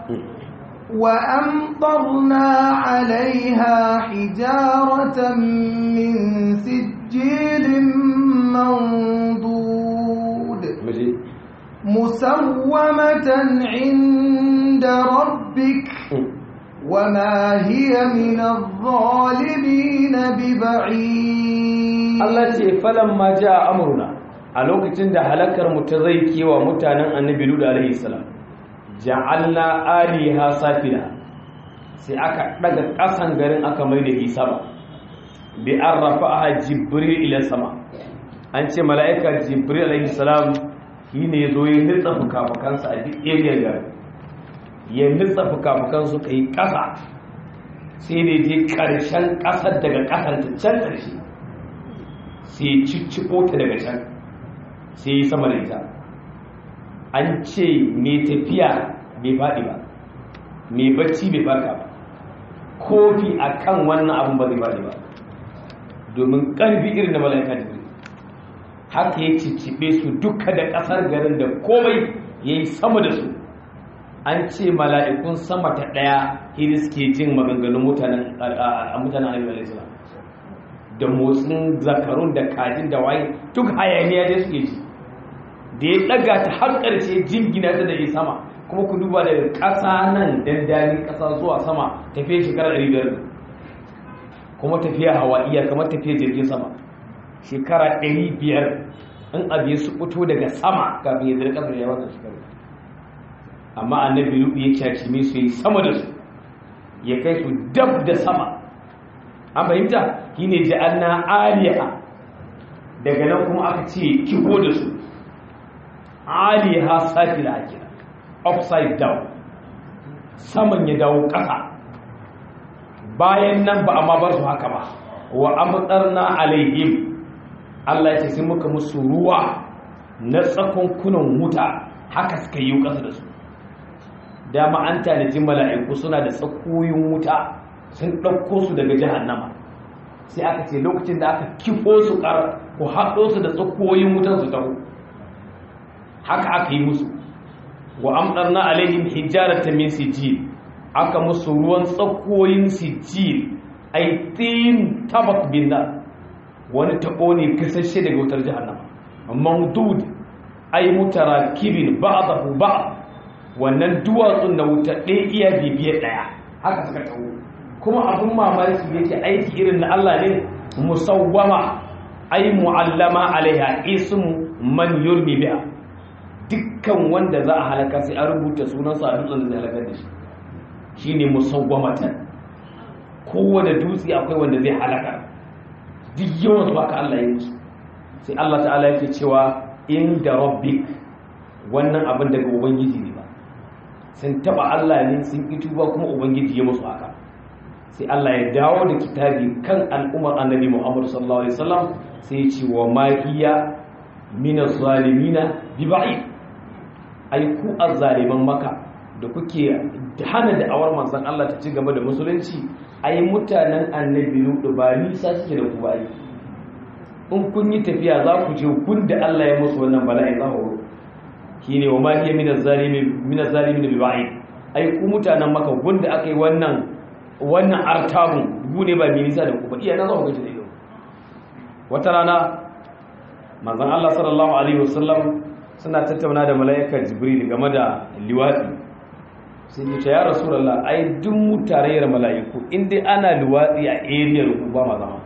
وأمطرنا عليها حجارة من سجيل منضود مسومة عند ربك وما هي من الظالمين ببعيد Allah ce falamma ja amruna a lokacin da halakar mu ta zai kewa mutanen annabi Lut alaihi salam ja'alna aliha safila sai aka daga kasan garin aka mai da isa ba bi arrafaha jibril ila sama an ce mala'ika jibril alaihi salam shine yazo ya nitsa fukafukansa a duk area garin ya nitsa fukafukan su kai kasa sai ne je karshen kasar daga kasar ta can karshe sai cicciko ta daga can sai yi sama da ita an ce mai tafiya bai faɗi ba mai bacci bai farka ba kofi a kan wannan abin ba zai faɗi ba domin ƙarfi irin da mala'ika da haka ya cicciɓe su duka da ƙasar garin da komai ya yi sama da su an ce mala'ikun sama ta ɗaya hiri suke jin maganganun mutanen mutanen alaihi da motsin zakarun da kajin da waye duk hayaniya da suke ji da ya daga ta har ƙarshe jingina ta da ya sama kuma ku duba daga ƙasa nan dandanin ƙasa zuwa sama tafiya shekara ɗari biyar kuma tafiya hawa'iya kamar tafiya jirgin sama shekara ɗari biyar in abu ya su fito daga sama kafin ya zirka da yawan shekaru amma annabi rubu ya kyaci mai su yi sama da su ya kai su dab da sama an fahimta shi ne ja'alna aliha daga nan kuma aka ce kiho da su aliha safila ake upside down saman ya dawo ƙasa bayan nan ba amma bar su haka ba wa amtarna alaihim Allah ya ce sai muka musu ruwa na tsakon kunan wuta haka suka yi kasa da su dama an tanaji mala'iku suna da tsakoyin wuta sun ɗauko su daga jahannama sai aka ce lokacin da aka kifo su ƙar ku haɗo su da tsakoyin wutan su taho haka aka yi musu wa amdarna alaihim hijaratan min sijil aka musu ruwan tsakoyin sijil ay tin tabak bin wani tabo ne kasashe daga wutar jahannama mamdud ay mutarakibin ba'dahu ba'd wannan duwatsun da wuta ɗaya iya bibiye ɗaya haka suka taho kuma abin mamaki yake aiki irin na Allah ne musawwama ay mu'allama alaiha ismu man yurmi biha dukkan wanda za a halaka sai an rubuta sunansa a dutsen da zai halakar da shi shine musawwamatan kowane dutse akwai wanda zai halaka duk yawan su haka Allah ya yi sai Allah ta'ala yake cewa inda rabbik wannan abin daga ubangiji ne ba sun taba Allah ne sun ki tuba kuma ubangiji ya musu haka sai Allah ya dawo da kitabi kan al'ummar annabi Muhammad sallallahu alaihi wasallam sai ya ce wa ma hiya min az-zalimina bi ba'id ai ku azzaliman maka da kuke hana da awar manzon Allah ta ci gaba da musulunci ai mutanen annabi Lutu ba nisa suke da ku ba in kun yi tafiya za ku je kun da Allah ya musu wannan bala'i za ku shine wa ma hiya min az-zalimin min az-zalimin bi ba'id ai ku mutanen maka gun da aka yi wannan wannan artabun gune ba mai nisa da ku ba iya nan za ku gaji da ido wata rana manzon Allah sallallahu alaihi wasallam suna tattauna da mala'ikar jibril game da liwadi sai ya ce ya rasulullah ai duk mutarayyar mala'iku in dai ana liwadi a area ku ba ma zama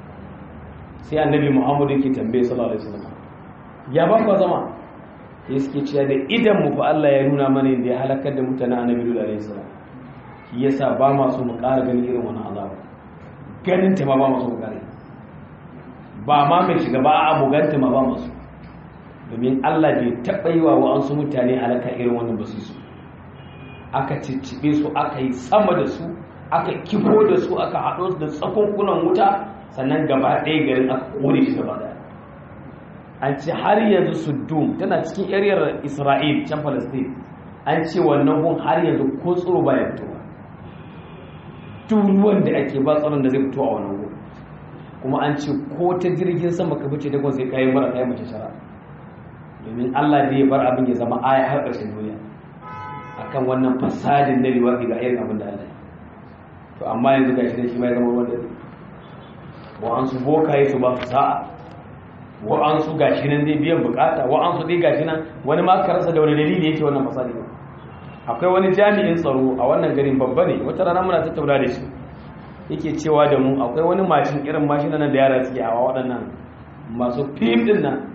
sai annabi muhammad yake tambaye sallallahu alaihi wasallam ya ba ku zama sai suke cewa da idan mu fa Allah ya nuna mana inda ya halakar da mutanen annabi alaihi salam shi yasa ba ma so mu ƙara ganin irin wannan azaba ganin ta ma ba ma so mu ƙara ba ma mai shiga ba a buganta ma ba masu domin Allah bai taɓa yi wa wa'ansu mutane halaka irin wannan ba su su aka ciccibe su aka yi sama da su aka kifo da su aka haɗo su da tsakunkunan wuta sannan gaba ɗaya garin aka kone shi gaba ɗaya an ce har yanzu suddum tana cikin yariyar isra'il can palestine an ce wannan gun har yanzu ko tsoro ba ya fitowa duk ruwan da ake ba tsaron da zai fito a wannan gun kuma an ce ko ta jirgin sama ka fice dagon sai kayi mara kayi mace shara domin Allah da ya bar abin ya zama aya har ƙarshen duniya akan wannan fasadin na liwaɗi ga irin abin da Allah to amma yanzu ga shi shi ma ya zama ruwan dare wa'ansu bokaye su ba su sa'a wa'ansu ga shi nan zai biyan bukata wa'ansu dai ga shi nan wani ma ka rasa da wani dalili yake wannan fasadi ba akwai wani jami'in tsaro a wannan garin babba ne wata rana muna tattauna da shi yake cewa da mu akwai wani mashin irin mashin nan da yara suke hawa waɗannan masu fim din nan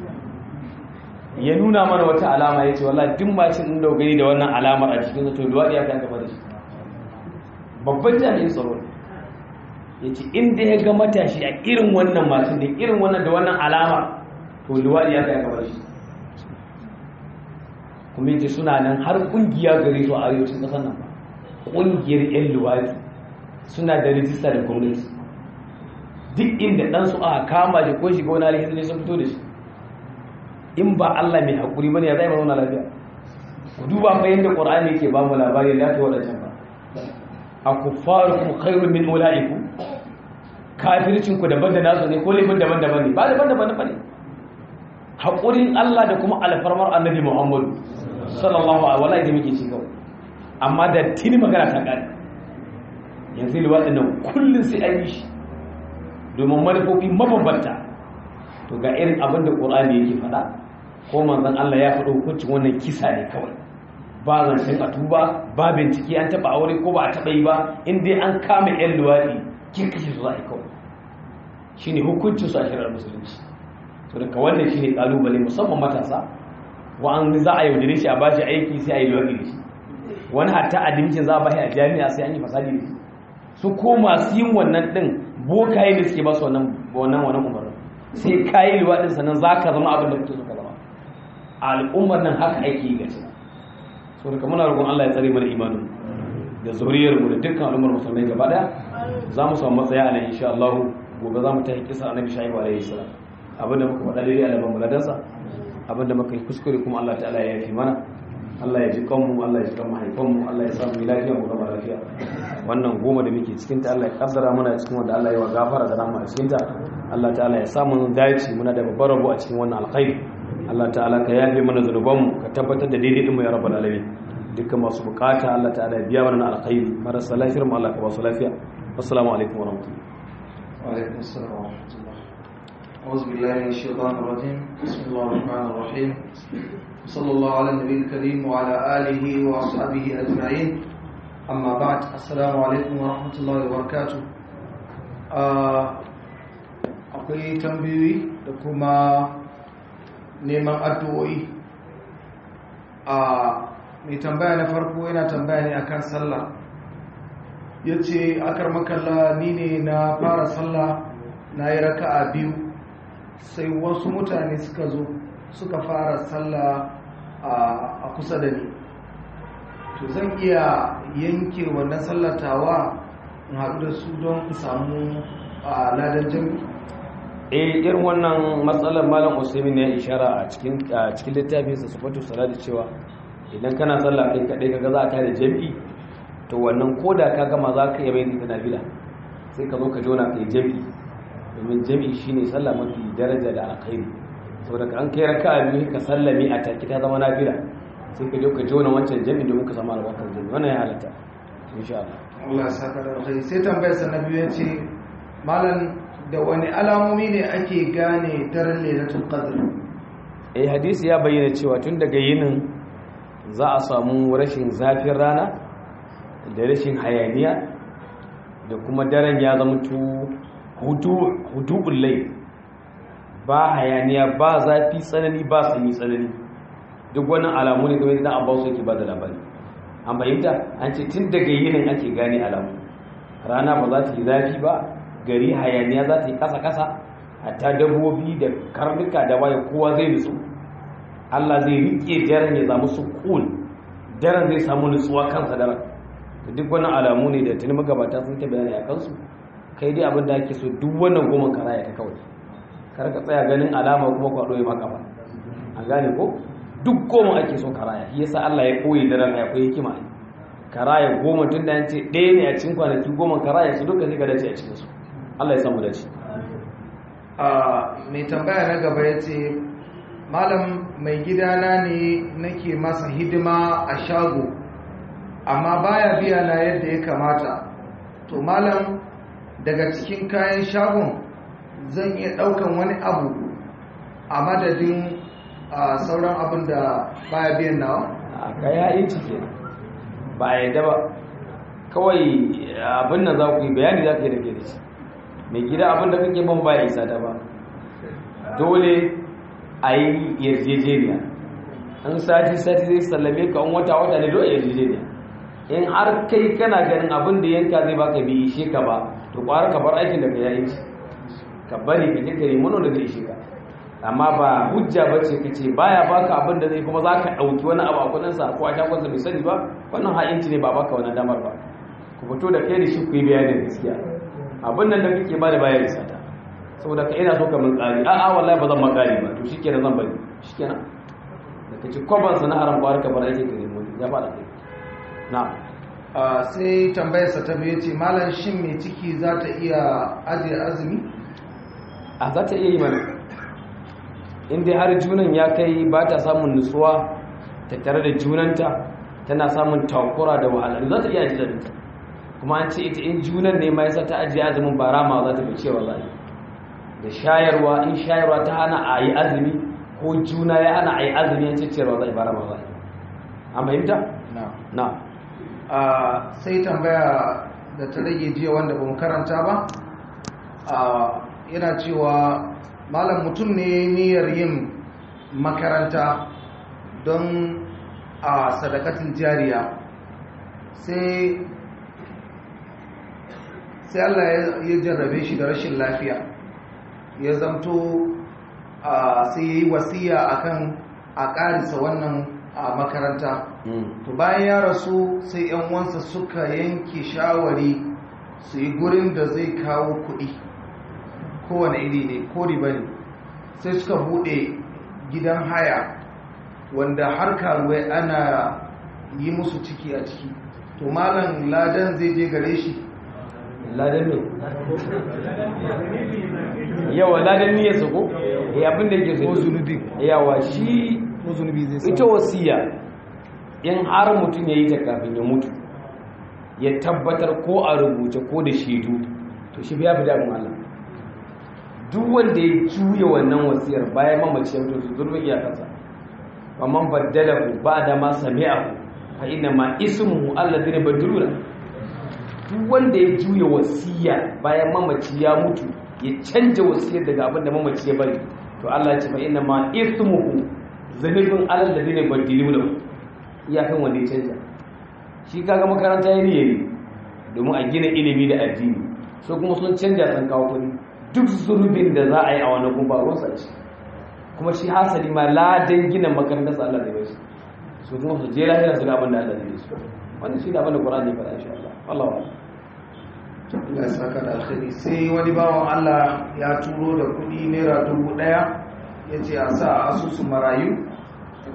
ya nuna mana wata alama ya ce wallahi duk mashin din da gani da wannan alamar a cikin to duwadi ya kan gaba da shi babban jami'in tsaro ya ce inda ya ga matashi a irin wannan mashin da irin wannan da wannan alama to luwaɗi ya kan gaba da shi kuma yace suna nan har kungiya gare su a arewacin ƙasar nan ba ƙungiyar 'yan luwaɗi suna da rijista da gwamnati duk inda ɗansu aka kama shi ko shiga wani alhizi ne sun fito da shi in ba Allah mai haƙuri bane ya zai mana lafiya ku duba fa yadda Qur'ani yake ba mu labari da ta wadancan ba a kuffarukum khairun min ulaiku kafircin ku daban da nasu ne ko laifin daban daban ne ba daban daban ne haƙurin Allah da kuma alfarmar Annabi Muhammad sallallahu alaihi wasallam da muke ci kawai amma da tini magana ta kare yanzu liwaɗin nan kullum sai an yi shi domin manufofi mabambanta to ga irin abin da ƙorani yake faɗa ko manzan Allah ya faɗo hukuncin wannan kisa ne kawai ba zancen a tuba ba bincike an taɓa aure ko ba a taɓa yi ba in dai an kama yan luwaɗi kin kashe su za a yi kawai shi ne hukuncin su a shirar musulunci to daga wannan shi ne ƙalubale musamman matasa wa'an za a yaudare shi a ba shi aiki sai a yi luwaɗi da shi wani hatta adimcin za a ba shi a jami'a sai an yi fasadi da shi su ko masu yin wannan ɗin bokaye da suke ba su wannan wannan wannan umarnin sai kayi liwaɗin sannan za ka zama abin da kuke so ka zama al'ummar nan haka ake yi gaci so daga muna roƙon Allah ya tsare mana imanin da zuriyar mu da dukkan al'ummar musulmai gaba daya za mu samu matsaya a nan insha Allah gobe za mu ta kisa annabi shaibu alaihi salam abinda muka faɗa daidai a laban muladansa abinda muka yi kuskure kuma Allah ta'ala ya yafi mana Allah ya ji kanmu Allah ya ji kan mahaifanmu Allah ya samu lafiya mu gama lafiya wannan goma da muke cikin ta Allah ya kaddara muna cikin wanda Allah ya wa gafara da rahama a cikin ta Allah ta'ala ya samu dace muna da babbar rabo a cikin wannan alkhairi Allah ta'ala ka yafe mana zanubanmu ka tabbatar da daidai din mu ya rabbal alamin dukkan masu bukata Allah ta'ala ya biya mana alkhairi marasa lafiyar mu Allah ka ba su lafiya assalamu alaikum wa rahmatullahi wa alaikum assalam wa rahmatullah أعوذ بالله من الشيطان الرجيم بسم الله الرحمن الرحيم صلى الله على النبي الكريم وعلى آله وأصحابه أجمعين أما بعد السلام عليكم ورحمة الله وبركاته akwai tambayoyi da kuma neman addu'o'i a mai tambaya na farko yana tambaya ne akan sallah ya ce akar makalla ni ne na fara sallah na yi raka'a biyu sai wasu mutane suka zo suka fara sallah a kusa da ni to zan iya yanke wannan sallatawa in haɗu da su don in samu a ladan jami'i eh irin wannan matsalar malam usaimin ya ishara a cikin cikin littafin sa sifatu salati cewa idan kana sallah kai kadai kaga za ka da jami'i to wannan koda ka gama za ka iya mai ta nafila sai ka zo ka jona kai jami'i domin jami'i shine sallah mafi daraja da alkhairi saboda an kai raka'a biyu ka sallame a take ta zama nafila sai ka je ka jona wancan jami'i domin ka samu albarkar jami'i wannan ya halatta insha Allah Allah ya saka da alkhairi sai tambayar sa na biyu yace malam da wani alamomi ne ake gane daren lailatul qadr eh hadisi ya bayyana cewa tun daga yinin za a samu rashin zafin rana da rashin hayaniya da kuma daren ya zama hudu lai ba hayaniya ba zafi tsanani ba sanyi tsanani duk wannan alamu ne kamar idan abbas yake ba da labari an bayyanta an ce tun daga yinin ake gane alamu rana ba za ta yi zafi ba gari hayaniya za ta yi kasa-kasa hatta dabbobi da karnuka da waye kowa zai nutsu Allah zai rike daren ya samu sukun daren zai samu nutsuwa kansa daren da duk wannan alamu ne da tuni magabata sun ta bayani a kansu kai dai abin da ake so duk wannan goma karaya ta kawai kar ka tsaya ganin alama kuma kwado ya maka ba an gane ko duk goma ake so karaya shi yasa Allah ya koyi daren ya koyi hikima karaya goma tun da ce ɗaya ne a cikin kwanaki goma karaya su duka sai ka dace a cikin su Allah ya samu dace mai tambaya na gaba ya ce malam mai gidana ne nake masa hidima a shago amma baya biya na yadda ya kamata to malam daga cikin kayan shagon zan iya daukan wani abu a madadin sauran abin da baya biyan nawa a kaya yin cike ba a yadda ba kawai abin nan za ku yi bayani za ka yi da ke da shi mai gida abinda kake ban ba isa da ba dole a yi yarjejeniya in sati sati zai sallame ka in wata wata ne dole a yarjejeniya in har kai kana ganin abin da yanka zai baka bi ishe ka ba to kwara ka bar aikin da ka yayi shi ka bari ka je ka nemi wani da zai ishe ka amma ba hujja ba ce ka ce baya baka abin da zai kuma za ka ɗauki wani abu a kudinsa ko a shagonsa bai sani ba wannan ha'inci ne ba baka wani damar ba ku fito da kai da shi ku yi bayanin gaskiya abin nan da kake ba da bayan sata saboda ka ina so ka mun ƙari a'a wallahi ba zan makari ba to shikenan zan bari shikenan da kace kwaban sana haram ba ka bar ake kare mu ya ba da kai na sai tambayarsa ta biyu ce malam shin mai ciki za ta iya ajiye azumi a za ta iya yi mana in dai har junan ya kai ba ta samun nutsuwa tattare da junanta tana samun takura da wahala za ta iya ajiye azumi kuma an ce ita in junan ne ma yasa ta ajiye azumin ba rama za ta fi cewa za da shayarwa in shayarwa ta hana a yi azumi ko juna ya hana a yi azumi an ce ciyarwa za ba rama za an fahimta? na sai tambaya da ta rage jiya wanda ba mu karanta ba yana cewa malam mutum ne niyyar yin makaranta don a sadakatin jariya sai sai Allah ya jarrabe shi da rashin lafiya ya zamto sai ya yi wasiya akan a ƙarisa wannan a makaranta to bayan ya rasu sai yan wansa suka yanke shawari su yi gurin da zai kawo kuɗi kowane iri ne ko riba ne sai suka buɗe gidan haya wanda har karuwai ana yi musu ciki a ciki to malam ladan zai je gare shi ladan ne yawa ladan ne ya sako eh abin da yake so ko zunubi yawa shi ko zunubi zai ita wasiya in har mutum ya yi ta kafin ya mutu ya tabbatar ko a rubuce ko da shaidu to shi biya fi damun Allah duk wanda ya juya wannan wasiyar bayan mamaci ya mutu su zurbin iyakansa amma baddala ku ba da ma sami'a ku fa inna ma ismuhu alladhina badaluna duk wanda ya juya wasiya bayan mamaci ya mutu ya canja wasiyar daga abin da mamaci ya bari to Allah ya ce fa inna ma ismuhu zanibin alladhina badaluna iyakan wanda ya canja shi kaga makaranta ya niyyari domin a gina ilimi da addini so kuma sun canja sun kawo kuɗi duk zurbin da za a yi a wani kuma ruwansa ce kuma shi hasali ma ladan gina makarantar sa Allah da bai su kuma su je lahira su ga abin da Allah da bai su wannan shi da abin da Qur'ani ya faɗa insha Allah Allah wa Allah ya saka da alkhairi sai wani bawan Allah ya turo da kuɗi naira dubu ɗaya ya ce a sa asusun marayu